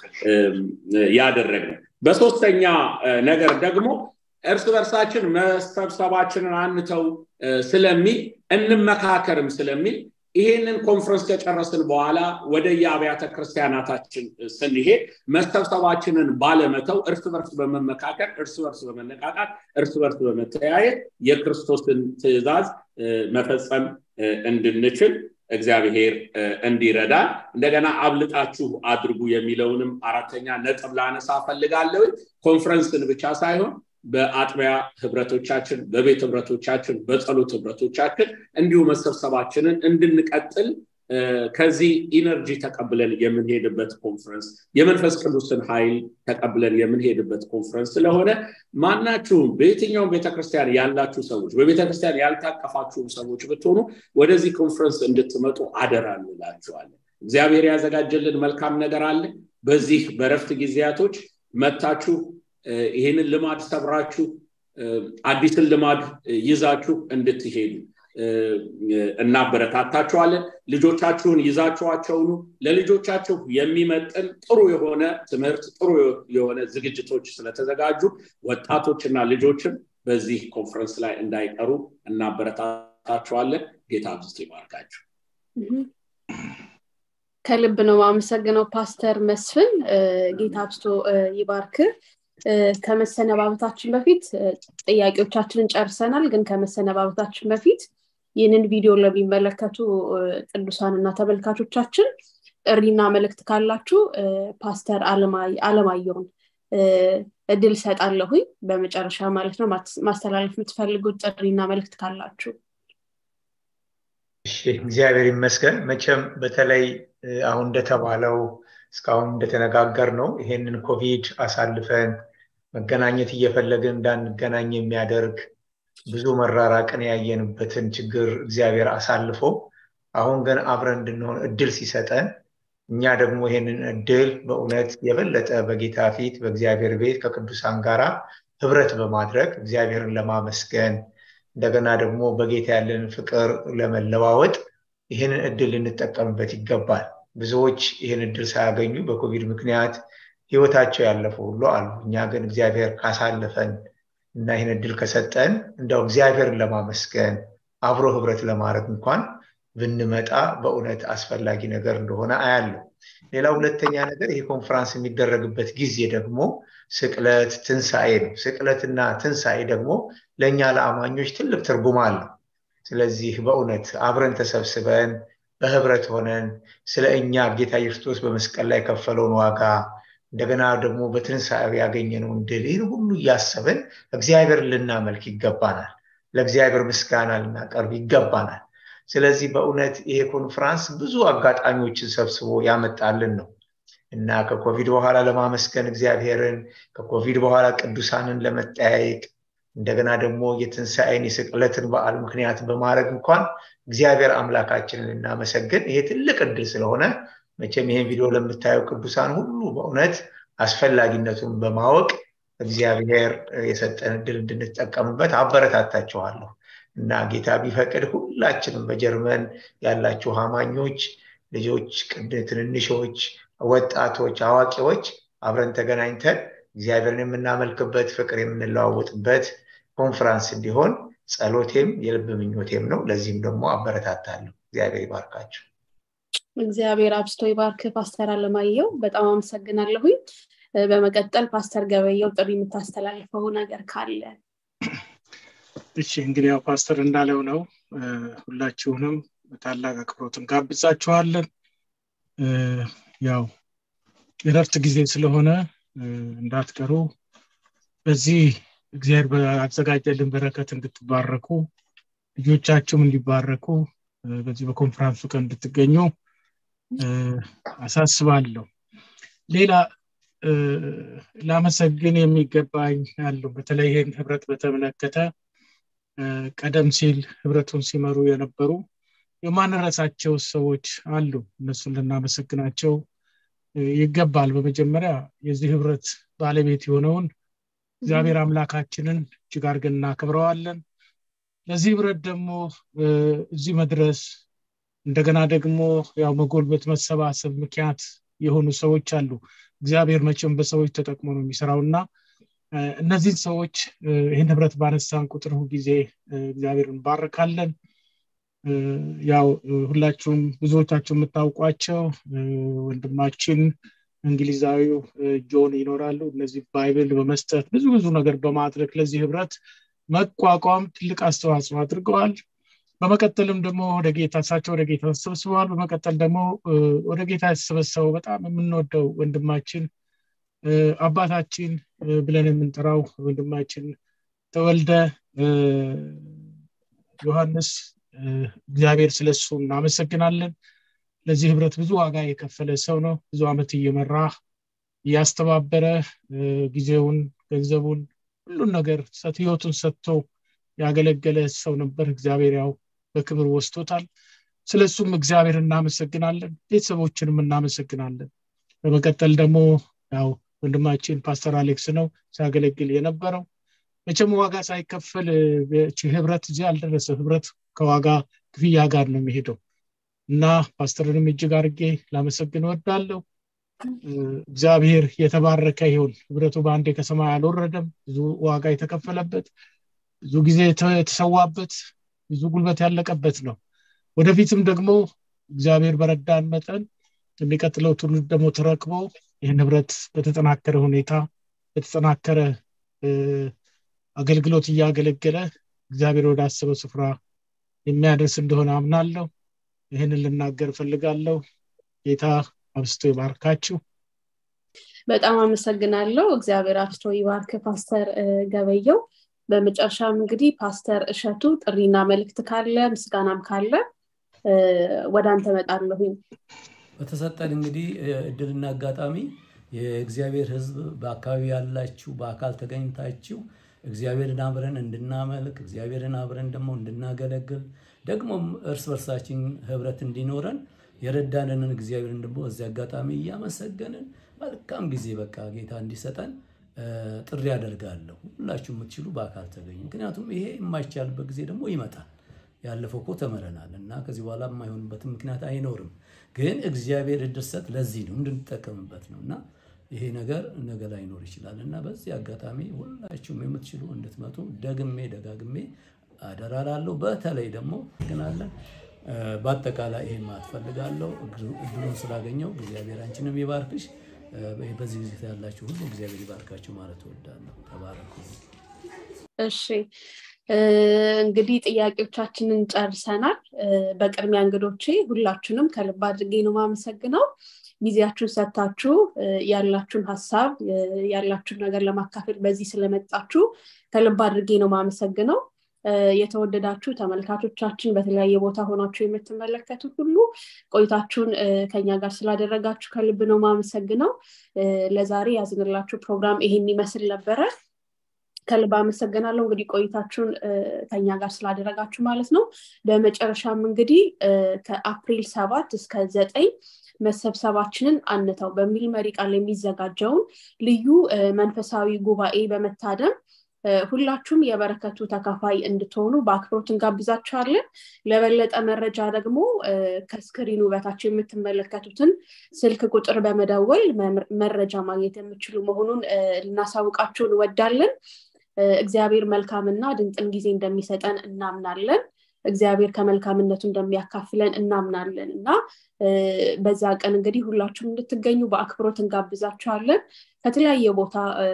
ያደረግነው በሶስተኛ ነገር ደግሞ እርስ በርሳችን መሰብሰባችንን አንተው ስለሚል እንመካከርም ስለሚል ይሄንን ኮንፈረንስ ከጨረስን በኋላ ወደ የአብያተ ክርስቲያናታችን ስንሄድ መሰብሰባችንን ባለመተው እርስ በርስ በመመካከር እርስ በርስ በመነቃቃት እርስ በርስ በመተያየት የክርስቶስን ትእዛዝ መፈጸም እንድንችል እግዚአብሔር እንዲረዳ እንደገና አብልጣችሁ አድርጉ የሚለውንም አራተኛ ነጥብ ላነሳ ፈልጋለሁ ኮንፈረንስን ብቻ ሳይሆን በአጥቢያ ህብረቶቻችን በቤት ህብረቶቻችን በጸሎት ህብረቶቻችን እንዲሁ መሰብሰባችንን እንድንቀጥል ከዚህ ኢነርጂ ተቀብለን የምንሄድበት ኮንፈረንስ የመንፈስ ቅዱስን ኃይል ተቀብለን የምንሄድበት ኮንፈረንስ ስለሆነ ማናችሁም በየትኛውም ቤተክርስቲያን ያላችሁ ሰዎች በቤተክርስቲያን ያልታቀፋችሁም ሰዎች ብትሆኑ ወደዚህ ኮንፈረንስ እንድትመጡ አደራ እንላችኋለን እግዚአብሔር ያዘጋጀልን መልካም ነገር አለ በዚህ በረፍት ጊዜያቶች መታችሁ ይህንን ልማድ ሰብራችሁ አዲስን ልማድ ይዛችሁ እንድትሄዱ እናበረታታችኋለን ልጆቻችሁን ይዛችኋቸውኑ ለልጆቻችሁ የሚመጥን ጥሩ የሆነ ትምህርት ጥሩ የሆነ ዝግጅቶች ስለተዘጋጁ ወጣቶችና ልጆችም በዚህ ኮንፈረንስ ላይ እንዳይቀሩ እናበረታታችኋለን ጌታ አብዝቶ ይባርካችሁ ከልብ ነው አመሰግነው ፓስተር መስፍን ጌታ አብስቶ ይባርክ ከመሰነባበታችን በፊት ጥያቄዎቻችንን ጨርሰናል ግን ከመሰነባበታችን በፊት ይህንን ቪዲዮ ለሚመለከቱ ቅዱሳን እና ተመልካቾቻችን ጥሪና መልእክት ካላችሁ ፓስተር አለማየውን እድል ሰጣለሁኝ በመጨረሻ ማለት ነው ማስተላለፍ የምትፈልጉት ጥሪና መልእክት ካላችሁ እግዚአብሔር ይመስገን መቼም በተለይ አሁን እንደተባለው እስካሁን እንደተነጋገር ነው ይሄንን ኮቪድ አሳልፈን መገናኘት እየፈለግን እንዳንገናኝ የሚያደርግ ብዙ መራራቅን ያየንበትን ችግር እግዚአብሔር አሳልፎ አሁን ግን አብረን እንድንሆን እድል ሲሰጠን እኛ ደግሞ ይሄንን እድል በእውነት የበለጠ በጌታ ፊት በእግዚአብሔር ቤት ከቅዱሳን ጋር ህብረት በማድረግ እግዚአብሔርን ለማመስገን እንደገና ደግሞ በጌታ ያለን ፍቅር ለመለዋወጥ ይህንን እድል ልንጠቀምበት ይገባል ብዙዎች ይህን እድል ሳያገኙ በኮቪድ ምክንያት ህይወታቸው ያለፉ ሁሉ አሉ እኛ ግን እግዚአብሔር ካሳለፈን እና ይህን እድል ከሰጠን እንደው እግዚአብሔርን ለማመስገን አብሮ ህብረት ለማድረግ እንኳን ብንመጣ በእውነት አስፈላጊ ነገር እንደሆነ አያለው ሌላ ሁለተኛ ነገር ይህ ኮንፈራንስ የሚደረግበት ጊዜ ደግሞ ስቅለት ትንሣኤ ነው ስቅለትና ትንሣኤ ደግሞ ለእኛ ለአማኞች ትልቅ ትርጉም አለው ስለዚህ በእውነት አብረን ተሰብስበን በህብረት ሆነን ስለ እኛ ጌታ ክርስቶስ በመስቀል ላይ ከፈለውን ዋጋ እንደገና ደግሞ በትንሣኤው ያገኘነውን ድል ይህን ሁሉ እያሰብን እግዚአብሔር ልናመልክ ይገባናል ለእግዚአብሔር ምስጋና ልናቀርብ ይገባናል ስለዚህ በእውነት ይሄ ኮንፈራንስ ብዙ አጋጣሚዎችን ሰብስቦ ያመጣልን ነው እና ከኮቪድ በኋላ ለማመስገን እግዚአብሔርን ከኮቪድ በኋላ ቅዱሳንን ለመጠያየቅ እንደገና ደግሞ የትንሣኤን የስቅለትን በዓል ምክንያት በማድረግ እንኳን እግዚአብሔር አምላካችንን እናመሰግን ይሄ ትልቅ እድል ስለሆነ መቼም ይሄን ቪዲዮ ለምታየው ቅዱሳን ሁሉ በእውነት አስፈላጊነቱን በማወቅ እግዚአብሔር የሰጠን እድል እንድንጠቀምበት አበረታታችኋለሁ እና ጌታ ቢፈቅድ ሁላችንም በጀርመን ያላችሁ አማኞች ልጆች ትንንሾች ወጣቶች አዋቂዎች አብረን ተገናኝተን እግዚአብሔርን የምናመልክበት ፍቅር የምንለዋወጥበት ኮንፈራንስ እንዲሆን ጸሎቴም የልብ ምኞቴም ነው ለዚህም ደግሞ አበረታታለሁ እግዚአብሔር ይባርካቸው እግዚአብሔር አብስቶ ይባርክ ፓስተር አለማየው በጣም አመሰግናለሁኝ በመቀጠል ፓስተር ገበየው ጥሪ የምታስተላልፈው ነገር ካለ እሺ እንግዲህ ያው ፓስተር እንዳለው ነው ሁላችሁንም በታላቅ አክብሮት እንጋብዛችኋለን ያው የረፍት ጊዜ ስለሆነ እንዳትቀሩ በዚህ እግዚአብሔር በአዘጋጀልን በረከት እንድትባረኩ ልጆቻችሁም እንዲባረኩ በዚህ በኮንፈራንሱ ቀን እንድትገኙ አሳስባለሁ ሌላ ላመሰግን የሚገባኝ ያለው በተለይ ይህን ህብረት በተመለከተ ቀደም ሲል ህብረቱን ሲመሩ የነበሩ የማንረሳቸው ሰዎች አሉ እነሱን ልናመሰግናቸው ይገባል በመጀመሪያ የዚህ ህብረት ባለቤት የሆነውን እግዚአብሔር አምላካችንን እጅግ አድርገን እናከብረዋለን ለዚህ ህብረት ደግሞ እዚህ መድረስ እንደገና ደግሞ ያው መጎልበት መሰባሰብ ምክንያት የሆኑ ሰዎች አሉ እግዚአብሔር መቼም በሰዎች ተጠቅሞ ነው የሚሰራው እና እነዚህን ሰዎች ይህን ህብረት ባነሳን ቁጥር ጊዜ እግዚአብሔር እንባርካለን ያው ሁላችሁም ብዙዎቻችሁ የምታውቋቸው ወንድማችን እንግሊዛዊው ጆን ይኖራሉ እነዚህ ባይብል በመስጠት ብዙ ብዙ ነገር በማድረግ ለዚህ ህብረት መቋቋም ትልቅ አስተዋጽኦ አድርገዋል በመቀጠልም ደግሞ ወደ ጌታ እሳቸው ወደ ጌታ ተሰብስበዋል በመቀጠል ደግሞ ወደ ጌታ የተሰበሰበው በጣም የምንወደው ወንድማችን አባታችን ብለን የምንጠራው ወንድማችን ተወልደ ዮሐንስ እግዚአብሔር ስለሱ እናመሰግናለን ለዚህ ህብረት ብዙ ዋጋ የከፈለ ሰው ነው ብዙ አመት እየመራ እያስተባበረ ጊዜውን ገንዘቡን ሁሉን ነገር ህይወቱን ሰጥቶ ያገለገለ ሰው ነበር እግዚአብሔር ያው በክብር ወስቶታል ስለሱም እግዚአብሔር እናመሰግናለን ቤተሰቦችንም እናመሰግናለን በመቀጠል ደግሞ ያው ወንድማችን ፓስተር አሌክስ ነው ሲያገለግል የነበረው መቼም ዋጋ ሳይከፈል ህብረት እዚህ አልደረሰ ህብረት ከዋጋ ክፍያ ጋር ነው የሚሄደው እና ፓስተርንም እጅግ አድርጌ ላመሰግን ወዳለሁ እግዚአብሔር የተባረከ ይሁን ህብረቱ በአንዴ ከሰማይ አልወረደም ብዙ ዋጋ የተከፈለበት ብዙ ጊዜ የተሰዋበት ብዙ ጉልበት ያለቀበት ነው ወደፊትም ደግሞ እግዚአብሔር በረዳን መጠን የሚቀጥለው ትውልድ ደግሞ ተረክቦ ይህን ህብረት በተጠናከረ ሁኔታ በተጠናከረ አገልግሎት እያገለገለ እግዚአብሔር ወደ አሰበው ስፍራ የሚያደርስ እንደሆነ አምናለሁ ይህንን ልናገር ፈልጋለሁ ጌታ አብስቶ ይባርካችሁ በጣም አመሰግናለሁ እግዚአብሔር አብስቶ ይባርክ ፓስተር ገበየው በመጨረሻም እንግዲህ ፓስተር እሸቱ ጥሪና መልእክት ካለ ምስጋናም ካለ ወደ አንተ መጣለሁኝ በተሰጠን እንግዲህ እድልና አጋጣሚ የእግዚአብሔር ህዝብ በአካባቢ ያላችሁ በአካል ተገኝታችሁ እግዚአብሔርን አብረን እንድናመልክ እግዚአብሔርን አብረን ደግሞ እንድናገለግል ደግሞም እርስ በርሳችን ህብረት እንዲኖረን የረዳንንን እግዚአብሔርን ደግሞ እዚህ አጋጣሚ እያመሰገንን መልካም ጊዜ በቃ ጌታ እንዲሰጠን ጥሪ ያደርጋለሁ ሁላችሁ የምትችሉ በአካል ተገኙ ምክንያቱም ይሄ የማይቻልበት ጊዜ ደግሞ ይመጣል ያለፈው እኮ ተመረናል እና ከዚህ በኋላ የማይሆንበትም ምክንያት አይኖርም ግን እግዚአብሔር እድርሰት ለዚህ ነው እንድንጠቀምበት ነው እና ይሄ ነገር ነገ ላይኖር ይችላል እና በዚህ አጋጣሚ ሁላችሁም የምትችሉ እንድትመጡ ደግሜ ደጋግሜ አደራላለሁ በተለይ ደግሞ ግናለን በአጠቃላይ ይሄ ማትፈልጋለሁ እድሉን ስላገኘው እግዚአብሔር አንችንም ይባርክሽ በዚህ ጊዜ ያላችሁ ሁሉ እግዚአብሔር ይባርካችሁ ማለት እወዳለሁ ተባረኩ እሺ እንግዲህ ጥያቄዎቻችንን ጨርሰናል በቅድሚያ እንግዶቼ ሁላችሁንም ከልብ አድርጌ ነው ማመሰግነው ጊዜያችሁን ሰጥታችሁ ያላችሁን ሀሳብ ያላችሁን ነገር ለማካፈል በዚህ ስለመጣችሁ ከልብ አድርጌ ነው ማመሰግነው የተወደዳችሁ ተመልካቾቻችን በተለያየ ቦታ ሆናችሁ የምትመለከቱት ሁሉ ቆይታችሁን ከኛ ጋር ስላደረጋችሁ ከልብ ነው ማመሰግነው ለዛሬ ያዝንላችሁ ፕሮግራም ይሄን ይመስል ነበረ ከልብ አመሰግናለሁ እንግዲህ ቆይታችሁን ከኛ ጋር ስላደረጋችሁ ማለት ነው በመጨረሻም እንግዲህ ከአፕሪል ሰባት እስከ ዘጠኝ መሰብሰባችንን አንተው በሚል መሪ ቃል የሚዘጋጀውን ልዩ መንፈሳዊ ጉባኤ በመታደም ሁላችሁም የበረከቱ ተካፋይ እንድትሆኑ በአክብሮት እንጋብዛችኋለን ለበለጠ መረጃ ደግሞ ከስክሪኑ በታች የምትመለከቱትን ስልክ ቁጥር በመደወል መረጃ ማግኘት የምችሉ መሆኑን ልናሳውቃችሁ እንወዳለን እግዚአብሔር መልካምና ድንቅን ጊዜ እንደሚሰጠን እናምናለን እግዚአብሔር ከመልካምነቱ እንደሚያካፍለን እናምናለን እና በዛ ቀን እንግዲህ ሁላችሁም እንድትገኙ በአክብሮት እንጋብዛችኋለን ከተለያየ ቦታ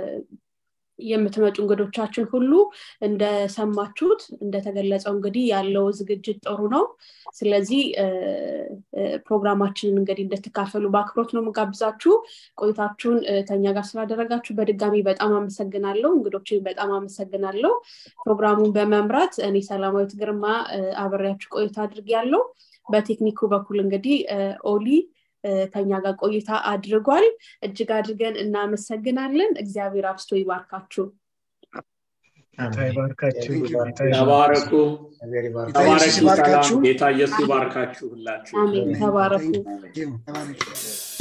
የምትመጡ እንግዶቻችን ሁሉ እንደሰማችሁት እንደተገለጸው እንግዲህ ያለው ዝግጅት ጥሩ ነው ስለዚህ ፕሮግራማችንን እንግዲህ እንድትካፈሉ በአክብሮት ነው የምጋብዛችሁ ቆይታችሁን ከኛ ጋር ስላደረጋችሁ በድጋሚ በጣም አመሰግናለሁ እንግዶችን በጣም አመሰግናለሁ ፕሮግራሙን በመምራት እኔ ሰላማዊት ግርማ አብሬያችሁ ቆይታ አድርግ ያለው በቴክኒኩ በኩል እንግዲህ ኦሊ ከኛ ጋር ቆይታ አድርጓል እጅግ አድርገን እናመሰግናለን እግዚአብሔር አብስቶ ይባርካችሁ ተባረኩ ተባረክ ሰላም ጌታ ኢየሱስ ይባርካችሁ ሁላችሁ አሜን ተባረኩ ተባረክ